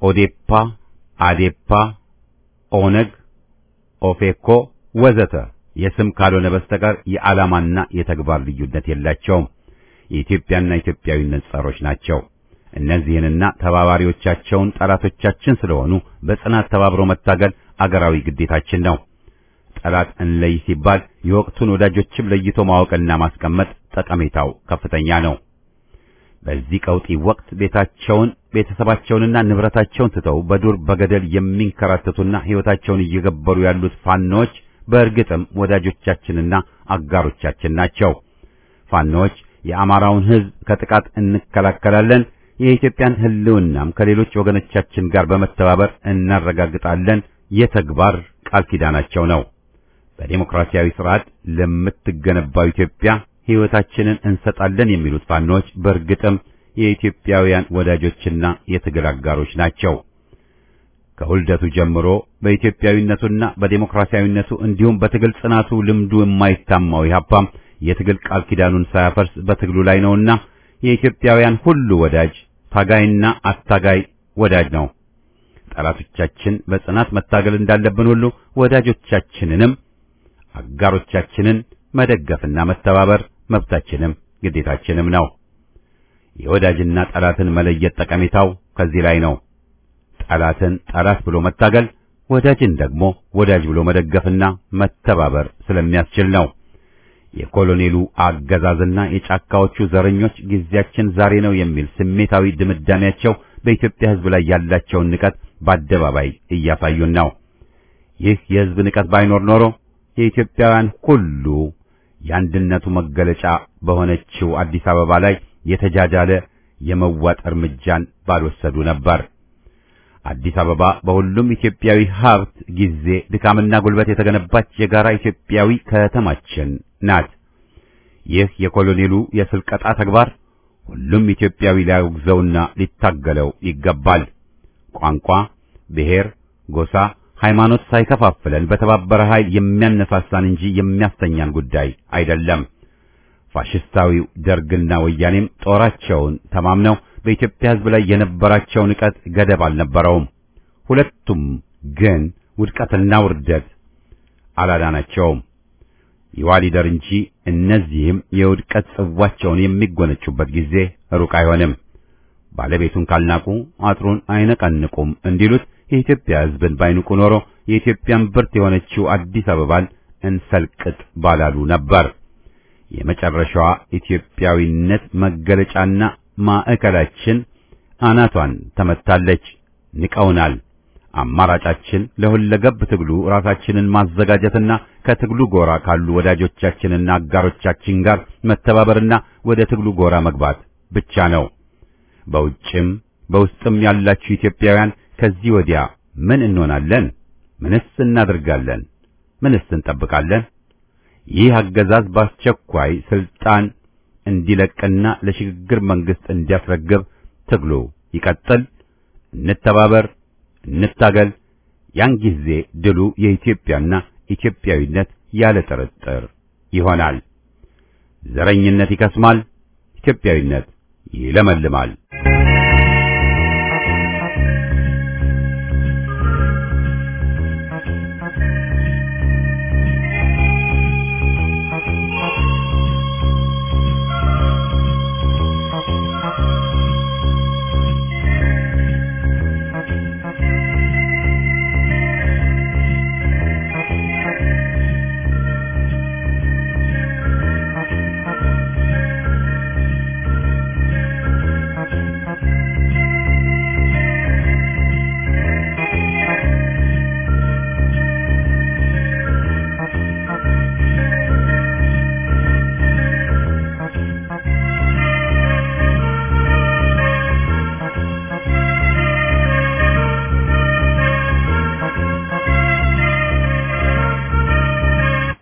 ኦዴፓ፣ አዴፓ፣ ኦነግ፣ ኦፌኮ ወዘተ የስም ካልሆነ በስተቀር የዓላማና የተግባር ልዩነት የላቸውም። የኢትዮጵያና ኢትዮጵያዊነት ጸሮች ናቸው። እነዚህንና ተባባሪዎቻቸውን ጠላቶቻችን ስለሆኑ በጽናት ተባብሮ መታገል አገራዊ ግዴታችን ነው። ጠላት እንለይ ሲባል የወቅቱን ወዳጆችም ለይቶ ማወቅና ማስቀመጥ ጠቀሜታው ከፍተኛ ነው። በዚህ ቀውጢ ወቅት ቤታቸውን ቤተሰባቸውንና ንብረታቸውን ትተው በዱር በገደል የሚንከራተቱና ሕይወታቸውን እየገበሩ ያሉት ፋኖዎች በእርግጥም ወዳጆቻችንና አጋሮቻችን ናቸው። ፋኖዎች የአማራውን ሕዝብ ከጥቃት እንከላከላለን፣ የኢትዮጵያን ሕልውናም ከሌሎች ወገኖቻችን ጋር በመተባበር እናረጋግጣለን የተግባር ቃል ኪዳናቸው ነው። በዴሞክራሲያዊ ስርዓት ለምትገነባው ኢትዮጵያ ሕይወታችንን እንሰጣለን የሚሉት ፋኖች በእርግጥም የኢትዮጵያውያን ወዳጆችና የትግል አጋሮች ናቸው። ከውልደቱ ጀምሮ በኢትዮጵያዊነቱና በዴሞክራሲያዊነቱ እንዲሁም በትግል ጽናቱ ልምዱ የማይታማው ኢህአፓም የትግል ቃል ኪዳኑን ሳያፈርስ በትግሉ ላይ ነውና የኢትዮጵያውያን ሁሉ ወዳጅ ታጋይና አታጋይ ወዳጅ ነው። ጠላቶቻችን በጽናት መታገል እንዳለብን ሁሉ ወዳጆቻችንንም አጋሮቻችንን መደገፍና መተባበር መብታችንም ግዴታችንም ነው። የወዳጅና ጠላትን መለየት ጠቀሜታው ከዚህ ላይ ነው። ጠላትን ጠላት ብሎ መታገል፣ ወዳጅን ደግሞ ወዳጅ ብሎ መደገፍና መተባበር ስለሚያስችል ነው። የኮሎኔሉ አገዛዝና የጫካዎቹ ዘረኞች ጊዜያችን ዛሬ ነው የሚል ስሜታዊ ድምዳሜያቸው በኢትዮጵያ ሕዝብ ላይ ያላቸውን ንቀት በአደባባይ እያሳዩን ነው። ይህ የሕዝብ ንቀት ባይኖር ኖሮ የኢትዮጵያውያን ሁሉ የአንድነቱ መገለጫ በሆነችው አዲስ አበባ ላይ የተጃጃለ የመዋጥ እርምጃን ባልወሰዱ ነበር። አዲስ አበባ በሁሉም ኢትዮጵያዊ ሀብት፣ ጊዜ፣ ድካምና ጉልበት የተገነባች የጋራ ኢትዮጵያዊ ከተማችን ናት። ይህ የኮሎኔሉ የስልቀጣ ተግባር ሁሉም ኢትዮጵያዊ ሊያወግዘውና ሊታገለው ይገባል። ቋንቋ፣ ብሔር፣ ጎሳ፣ ሃይማኖት ሳይከፋፍለን በተባበረ ኃይል የሚያነሳሳን እንጂ የሚያስተኛን ጉዳይ አይደለም። ፋሽስታዊው ደርግና ወያኔም ጦራቸውን ተማምነው በኢትዮጵያ ሕዝብ ላይ የነበራቸው ንቀት ገደብ አልነበረውም። ሁለቱም ግን ውድቀትና ውርደት አላዳናቸውም። ይዋሊደር እንጂ እነዚህም የውድቀት ጽዋቸውን የሚጎነጩበት ጊዜ ሩቅ አይሆንም። ባለቤቱን ካልናቁ አጥሩን አይነቀንቁም እንዲሉት የኢትዮጵያ ሕዝብን ባይንቁ ኖሮ የኢትዮጵያን ብርት የሆነችው አዲስ አበባን እንሰልቅጥ ባላሉ ነበር። የመጨረሻዋ ኢትዮጵያዊነት መገለጫና ማዕከላችን አናቷን ተመታለች። ንቀውናል። አማራጫችን ለሁለገብ ትግሉ ራሳችንን ማዘጋጀትና ከትግሉ ጎራ ካሉ ወዳጆቻችንና አጋሮቻችን ጋር መተባበርና ወደ ትግሉ ጎራ መግባት ብቻ ነው። በውጭም በውስጥም ያላችሁ ኢትዮጵያውያን ከዚህ ወዲያ ምን እንሆናለን? ምንስ እናደርጋለን? ምንስ እንጠብቃለን? ይህ አገዛዝ በአስቸኳይ ስልጣን እንዲለቅና ለሽግግር መንግስት እንዲያስረግብ ትግሉ ይቀጥል። እንተባበር፣ እንታገል። ያን ጊዜ ድሉ የኢትዮጵያና ኢትዮጵያዊነት ያለ ጥርጥር ይሆናል። ዘረኝነት ይከስማል፣ ኢትዮጵያዊነት ይለመልማል።